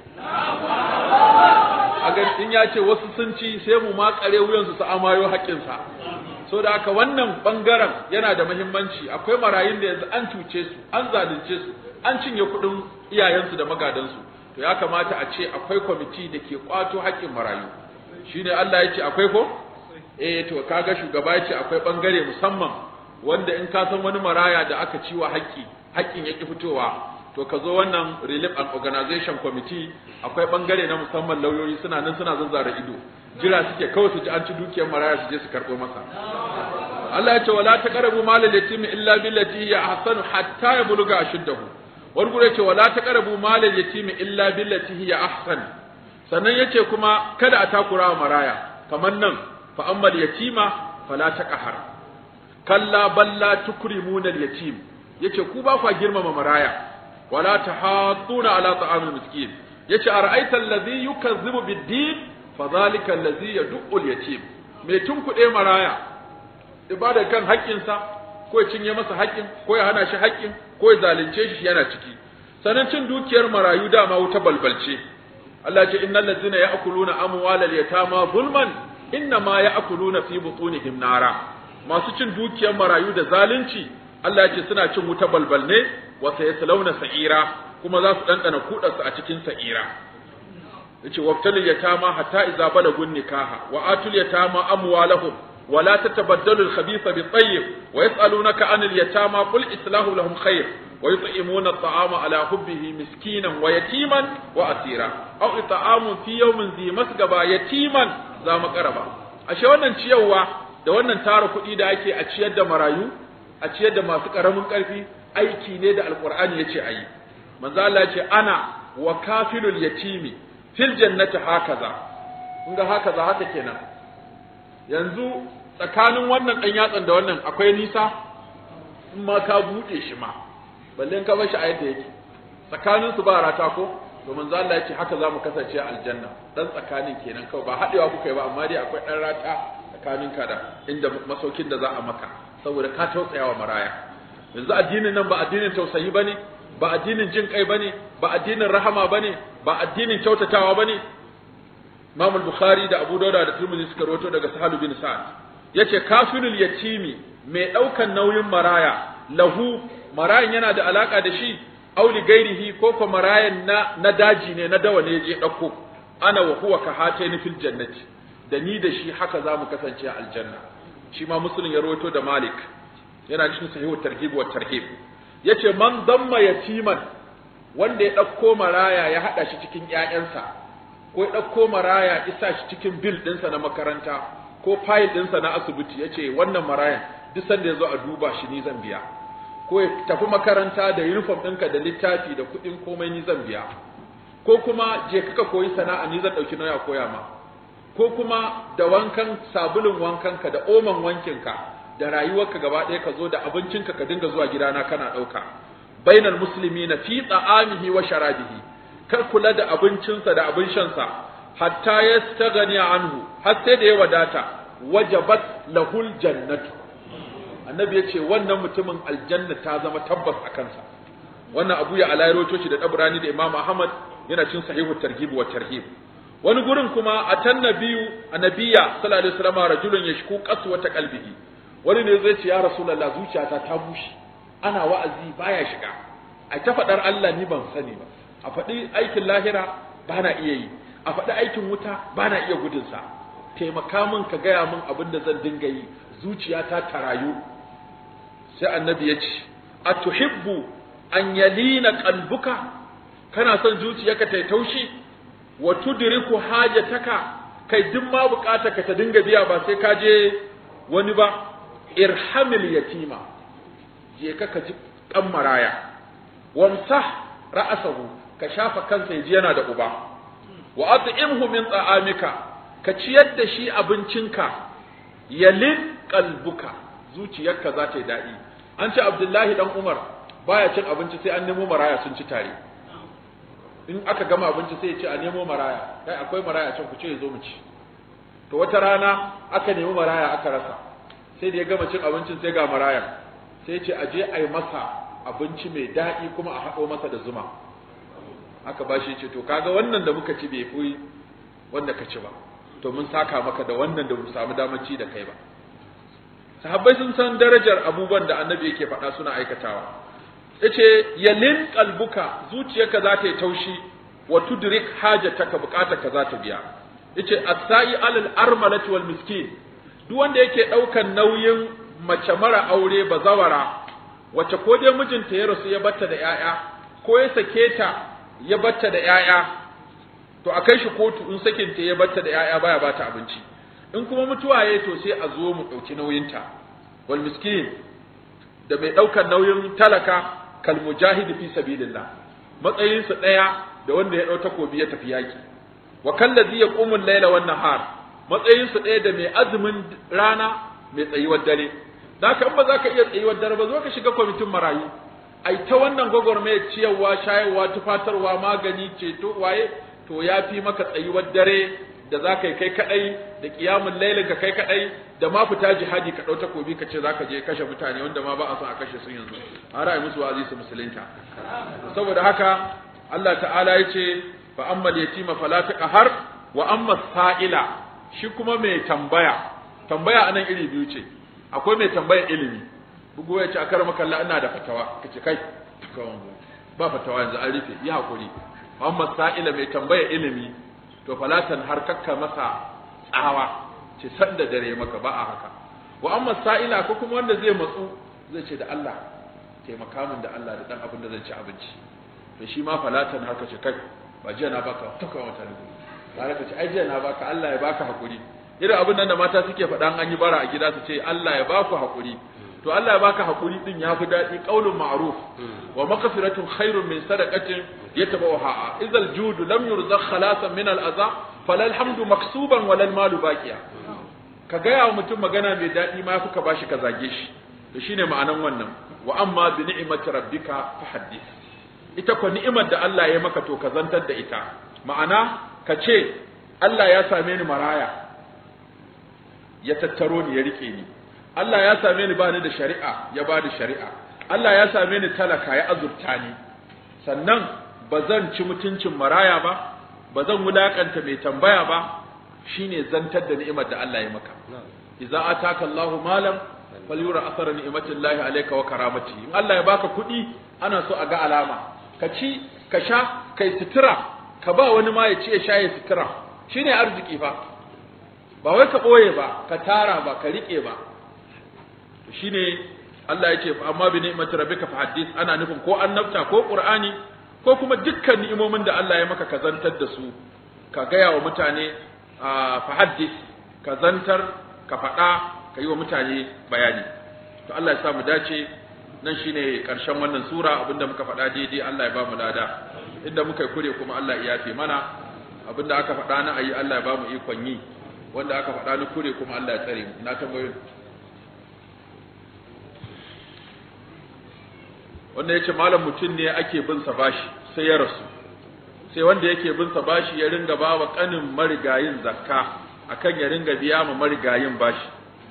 a ga in ya ce wasu sun ci sai mu makare wuyansu su amayo haƙƙinsa so da haka wannan bangaren yana da muhimmanci akwai marayun da yanzu an cuce su an zalunce su an cinye kuɗin iyayensu da magadansu to ya kamata a ce akwai kwamiti da ke kwato haƙƙin marayu shine Allah ya ce akwai ko eh to kaga shugaba ya ce akwai bangare musamman wanda in ka san wani maraya da aka ciwa haƙƙi haƙƙin ya ki fitowa to ka zo wannan relief and organization committee akwai bangare na musamman lauyoyi suna nan suna zazzara ido jira suke kawai su ji an ci dukiyar maraya su je su karɓo masa Allah ya ce wala taqrabu malal yatimi illa billati hiya ahsanu hatta yabluga ashuddahu wani gure ce wala taqrabu malal yatimi illa billati hiya ahsan sannan yace kuma kada a takura wa maraya kamar nan fa ammal yatima fala taqhar kalla balla tukrimuna al yatim yace ku ba kwa girmama maraya ولا تحاضون على طعام المسكين yace ara'aita allazi yukazzibu bid-din fadhalika allazi yad'u al-yatim me tunkuɗe maraya ibada kan haƙƙinsa ko ya cinye masa haƙƙin ko ya hana shi haƙƙin ko ya zalunce shi yana ciki sanan cin dukiyar marayu dama wuta balbalce Allah ce innal ladzina ya'kuluna amwalal yatama zulman innama ya'kuluna fi butunihim nara masu cin dukiyar marayu da zalunci Allah ce suna cin wuta balbal ne wa sayaslawna sa'ira kuma za su dandana kudarsu a cikin sa'ira yace wabtal yatama hatta idza balagun nikaha wa atul yatama amwalahum ولا تتبدلوا الخبيث بالطيب ويسألونك عن اليتامى قل إصلاح لهم خير ويطعمون الطعام على حبه مسكينا ويتيما وأسيرا أو إطعام في يوم ذي مسغبا يتيما ذا مقربا ashe wannan ciyarwa da wannan tara kuɗi da ake a ciyar da marayu a ciyar da masu ƙaramin ƙarfi aiki ne da alƙur'ani yace ayi manzo Allah ce ana wa kafilul yatimi fil jannati hakaza kun ga hakaza haka kenan yanzu tsakanin wannan ɗan yatsan da wannan akwai nisa in ma ka buɗe shi ma balle in ka bar shi a yadda yake tsakanin su ba rata ko to manzo Allah ya ce haka zamu kasance a aljanna dan tsakanin kenan kawai ba haɗewa kuka yi ba amma dai akwai ɗan rata tsakanin ka da inda masaukin da za a maka saboda ka tausaya wa maraya yanzu addinin nan ba addinin tausayi bane ba addinin jin kai bane ba addinin rahama bane ba addinin kyautatawa bane Imam al-Bukhari da Abu Dawud da Tirmidhi suka rawaito daga Sahal bin Sa'ad yace kafirul yatimi mai daukan nauyin maraya lahu marayan yana da alaka da shi auli gairihi ko ko marayan na na daji ne na dawa ne je dauko ana wa huwa ka hataini fil jannati da ni da shi haka zamu kasance a aljanna shi ma muslim ya rawaito da Malik yana cikin sahihu targhib wa tarhib yace man damma yatiman wanda ya dauko maraya ya hada shi cikin ƴaƴansa ko ya ɗauko maraya isa shi cikin bil ɗinsa na makaranta ko fayil ɗinsa na asibiti ya ce wannan marayan duk sanda ya zo a duba shi ni zan biya ko ya tafi makaranta da uniform ɗinka da littafi da kuɗin komai ni zan biya ko kuma je kaka koyi sana'a ni zan ɗauki nauya koya ma ko kuma da wankan sabulun wankanka da oman wankinka da rayuwarka gaba ɗaya ka zo da abincinka ka dinga zuwa gidana kana ɗauka bainal muslimina fi ta'amihi wa sharabihi kar kula da abincinsa da abin shansa hatta ya stagani anhu har sai da ya wadata wajabat lahul jannatu annabi ya ce wannan mutumin aljanna ta zama tabbas a kansa wannan abu ya alairo shi da dabrani da imam ahmad yana cin sahihu targhib wa tarhib wani gurin kuma atan nabiyu annabiya sallallahu alaihi wasallam rajulun yashku qaswata qalbihi wani ne zai ce ya rasulullah zuciyata ta bushe ana wa'azi baya shiga a ta faɗar Allah ni ban sani ba a faɗi aikin lahira ba na iya yi a faɗi aikin wuta ba na iya gudunsa taimaka min ka gaya min abin da zan dinga yi zuciyata ta rayu sai annabi ya ce a tuhibbu an yalina qalbuka kana son zuciyarka ta taushi wa tudriku hajataka kai duk ma ka ta dinga biya ba sai ka je wani ba irhamil yatima je ka ka ji kan maraya wamsah ra'asahu ka shafa kansa yaji yana da uba wa at'imhu min ta'amika ka ciyar da shi abincinka yalin qalbuka zuciyarka za ta yi daɗi an ce abdullahi dan umar baya cin abinci sai an nemo maraya sun ci tare in aka gama abinci sai ya ce a nemo maraya kai akwai maraya can ku ce ya zo mu ci to wata rana aka nemi maraya aka rasa sai da ya gama cin abincin sai ga maraya sai ya ce a je a yi masa abinci mai daɗi kuma a haɗo masa da zuma aka ba shi ce to kaga wannan da muka ci bai fi wanda ka ci ba to mun saka maka da wannan da mu samu damar ci da kai ba sahabbai sun san darajar abubuwan da annabi yake faɗa suna aikatawa yace yalin qalbuka zuciyarka za ta yi taushi wa tudrik hajataka bukatarka za ta biya yace as-sa'i alal armalati wal miskin duk wanda yake daukan nauyin mace mara aure bazawara wace ko dai mijinta ya rasu ya batta da yaya ko ya sake ta ya batta da yaya to a kai shi kotu in sakin ta ya batta da yaya baya bata abinci in kuma mutuwa yayi to sai a zo mu dauki nauyinta wal miskin da mai daukar nauyin talaka kal mujahid fi sabilillah matsayin su daya da wanda ya dau takobi ya tafi yaki wa kallazi yaqumu al-layla wan nahar matsayin su daya da mai azumin rana mai tsayuwar dare haka in ba za ka iya tsayuwar dare ba zo ka shiga kwamitin marayu ai ta wannan gwagwarmaya ciyarwa shayarwa tufatarwa magani ceto waye to ya fi maka tsayuwar dare da za ka yi kai kadai da kiyamun lailin ka kai kadai da ma fita jihadi ka ɗau takobi ka ce za ka je kashe mutane wanda ma ba a son a kashe su yanzu har ai musu wa'azi su musulunta saboda haka Allah ta'ala ya ce fa amma yatima fala taqhar wa amma sa'ila shi kuma mai tambaya tambaya anan iri biyu ce akwai mai tambayar ilimi bugu ya ce a karama kalla ina da fatawa kace kai ba fatawa yanzu an rufe yi hakuri amma sa'ila mai tambayar ilimi to falatan har kakka masa tsawa ce san da dare maka ba a haka wa amma sa'ila ko kuma wanda zai matsu zai ce da Allah taimaka min da Allah da dan abin da zan ci abinci to shi ma falatan haka ce kai ba jiya na baka tuka wata ne bare ka ce ai jiya na baka Allah ya baka hakuri irin abin nan da mata suke faɗa an yi bara a gida su ce Allah ya baku hakuri to Allah ya baka hakuri din ya fi daɗi qaulun ma'ruf wa maghfiratun khairun min sadaqatin yatabawaha idzal judu lam yurzaq khalasan min al-adha falal hamdu maksuban walal malu baqiya ka gaya wa mutum magana mai daɗi ma ka bashi ka zage shi to shine ma'anan wannan wa amma bi ni'mati rabbika fahaddith ita ko ni'imar da Allah ya maka to ka zantar da ita ma'ana ka ce Allah ya same ni maraya ya tattaro ni ya rike ni Allah ya same ni bani da shari'a ya bani shari'a Allah ya same ni talaka ya azurta ni sannan ba zan ci mutuncin maraya ba ba zan wulakanta mai tambaya ba shine zantar da ni'imar da Allah ya maka idza ataka Allahu malam falyura athara ni'matillahi alayka wa karamati in Allah ya baka kuɗi ana so a ga alama ka ci ka sha kai sutura ka ba wani ma ya ci ya sha ya sutura shine arziki fa ba wai ka boye ba ka tara ba ka rike ba shine Allah ya ce amma bi ni'mati rabbika fahaddith ana nufin ko annabta ko qur'ani ko kuma dukkan ni'imomin da Allah ya maka ka zantar da su ka gaya wa mutane fahaddis ka zantar ka faɗa ka yi wa mutane bayani to Allah ya sa mu dace nan shine karshen wannan sura abinda muka faɗa daidai Allah ya ba mu lada inda muka yi kure kuma Allah ya yafe mana abinda aka faɗa na ayi Allah ya ba mu ikon yi wanda aka faɗa na kure kuma Allah ya tsare mu na tambayoyi wanda yace malam mutum ne ake bin sa bashi sai ya rasu sai wanda yake bin sa bashi ya ringa ba wa kanin marigayin zakka akan ya ringa biya ma marigayin bashi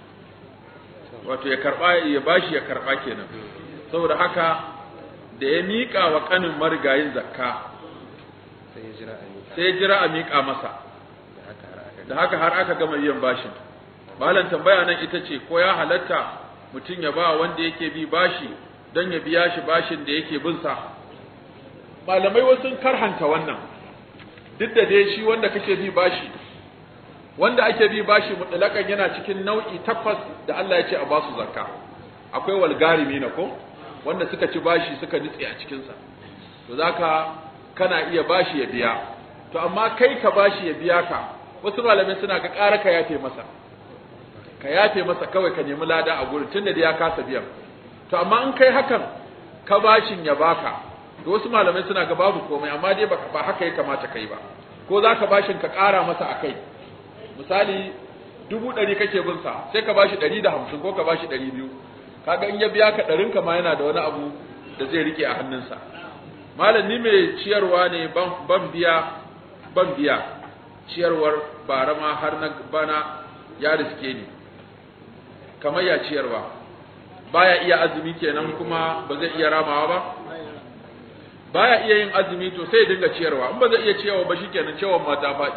wato ya karba ya bashi ya karba kenan saboda haka da ya mika wa kanin marigayin zakka sai ya jira a miƙa sai ya jira a mika masa da haka har aka da haka har aka gama biyan bashin malam tambaya nan ita ce ko ya halatta mutum ya ba wanda yake bi bashi don ya biya shi bashin da yake bin sa malamai wasu sun karhanta wannan duk da dai shi wanda kake bi bashi wanda ake bi bashi mutlakan yana cikin nau'i takwas da Allah ya ce a basu zakka akwai walgarimi na ko wanda suka ci bashi suka nitse a cikin sa to zaka kana iya bashi ya biya to amma kai ka bashi ya biya ka wasu malamai suna ga ƙara ka yafe masa ka yafe masa kawai ka nemi lada a gurin tunda da ya kasa biyan to amma in kai hakan ka bashin ya baka to wasu malamai suna ga babu komai amma dai ba ba haka ya kamata kai ba ko za ka bashin ka ƙara masa a kai misali dubu ɗari kake bin sa sai ka bashi ɗari da hamsin ko ka bashi ɗari biyu kaga in ya biya ka ɗarin ka ma yana da wani abu da zai rike a hannunsa malam ni mai ciyarwa ne ban ban biya ban biya ciyarwar bara ma har na bana ya riske ni kamar ya ciyarwa baya iya azumi kenan kuma ba zai iya ramawa ba baya iya yin azumi to sai ya dinga ciyarwa in ba zai iya ciyarwa ba shikenan ciyarwar ma ta faɗi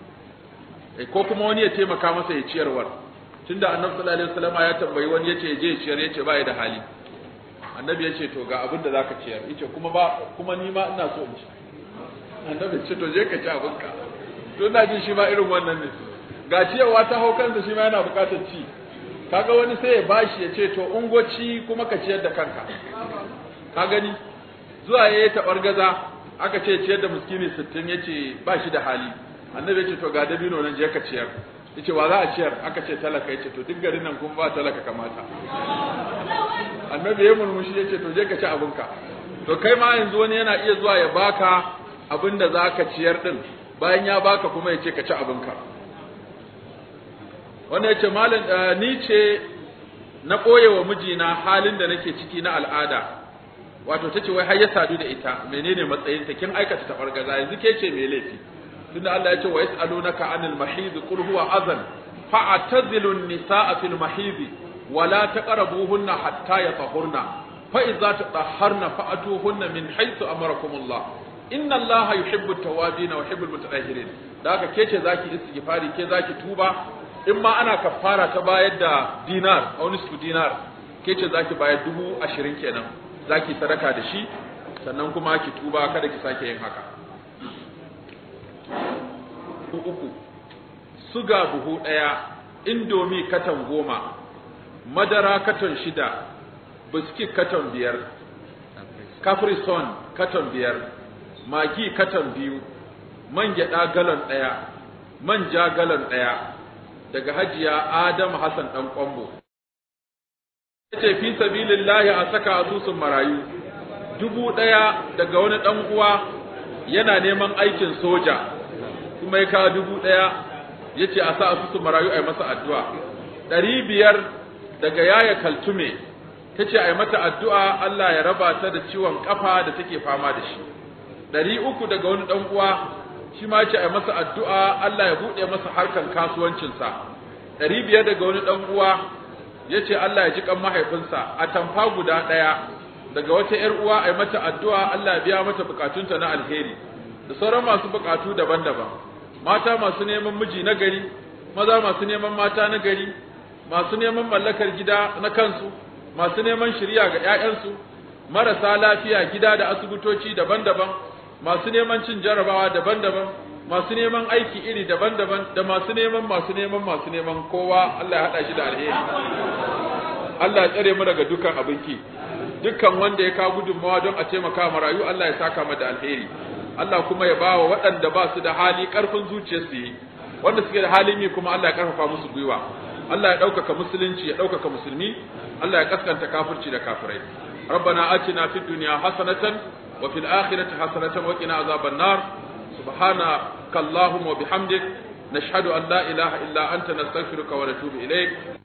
eh ko kuma wani ya taimaka masa ya ciyarwar tunda annabi sallallahu alaihi wasallam ya tambayi wani yace ya je ya ciyar yace ba ya da hali annabi yace to ga abin da zaka ciyar yace kuma ba kuma ni ma ina so in ci annabi yace to je ka ci abinka to ina jin shi ma irin wannan ne ga ciyarwa ta hau kansa shi ma yana buƙatar ci kaga wani sai ya bashi ya ce to ungoci kuma ka ciyar da kanka ka gani zuwa yayi tabar gaza aka ce ciyar da miskini 60 yace ba shi da hali annabi yace to ga dabino nan je ka ciyar yace wa za a ciyar aka ce talaka yace to duk garin nan kuma ba talaka kamata annabi ya murmushi yace to je ka ci abinka to kai ma yanzu wani yana iya zuwa ya baka abin da zaka ciyar din bayan ya baka kuma yace ka ci abinka wanda yace malam ni ce na koye wa mijina halin da nake ciki na al'ada wato tace wai har ya sadu da ita menene matsayin ta kin aikata tabargaza yanzu ke ce me laifi tunda Allah ya ce wa yas'alunaka anil mahid qul huwa adhan fa'tazilu an-nisaa fil mahid wa la taqrabuhunna hatta yatahurna fa idza tatahharna fa'tuhunna min haythu amarakumullah inna Allah yuhibbu at-tawabin wa yuhibbu al-mutatahhirin da haka ke ce zaki istighfari ke zaki tuba in ma ana kafara ta bayar da dinar a wani su dinar ke ce zaki bayar dubu ashirin kenan zaki sadaka da shi sannan kuma ki tuba kada ki sake yin haka uku suga buhu ɗaya indomi katon goma madara katon shida biskit katon biyar Caprison katon biyar, magi katon biyu, man gyaɗa galon ɗaya, manja galon ɗaya, daga hajiya Adam Hassan ɗan ƙwambo. ce fi sabilillahi a saka asusun marayu, dubu ɗaya daga wani ɗan uwa yana neman aikin soja, kuma ya kawo dubu ɗaya ya ce a sa asusun marayu a yi masa addu'a. Ɗari biyar daga yaya kaltume ta ce a yi mata addu'a Allah ya raba ta da ciwon kafa da take fama da shi. Ɗari uku daga wani ɗan uwa shi ma ce a yi masa addu'a Allah ya buɗe masa harkan kasuwancinsa. Ɗari biyar daga wani ɗan uwa ya ce Allah ya ji kan mahaifinsa a tamfa guda ɗaya daga wata ‘yar uwa a yi mata addu'a Allah ya biya mata bukatunta na alheri da sauran masu bukatu daban-daban. Mata masu neman miji na gari, maza masu neman mata na gari, masu neman mallakar gida na kansu, masu neman shirya ga ‘ya'yansu, marasa lafiya gida da asibitoci daban-daban, masu neman cin jarabawa daban-daban, masu neman aiki iri daban-daban, da masu neman masu neman masu neman kowa Allah ya haɗa shi da alheri. Allah ya tsare mu daga dukkan abinki, dukkan wanda ya kawo gudunmawa don a taimaka marayu Allah ya saka mu da alheri. Allah kuma ya bawa waɗanda ba su da hali ƙarfin zuciyarsu yi, wanda suke da halin yi kuma Allah ya ƙarfafa musu gwiwa. Allah ya ɗaukaka musulunci ya ɗaukaka musulmi Allah ya kaskanta kafirci da kafirai ربنا آتنا في الدنيا حسنة وفي الآخرة حسنة وقنا عذاب النار سبحانك اللهم وبحمدك نشهد أن لا إله إلا أنت نستغفرك ونتوب إليك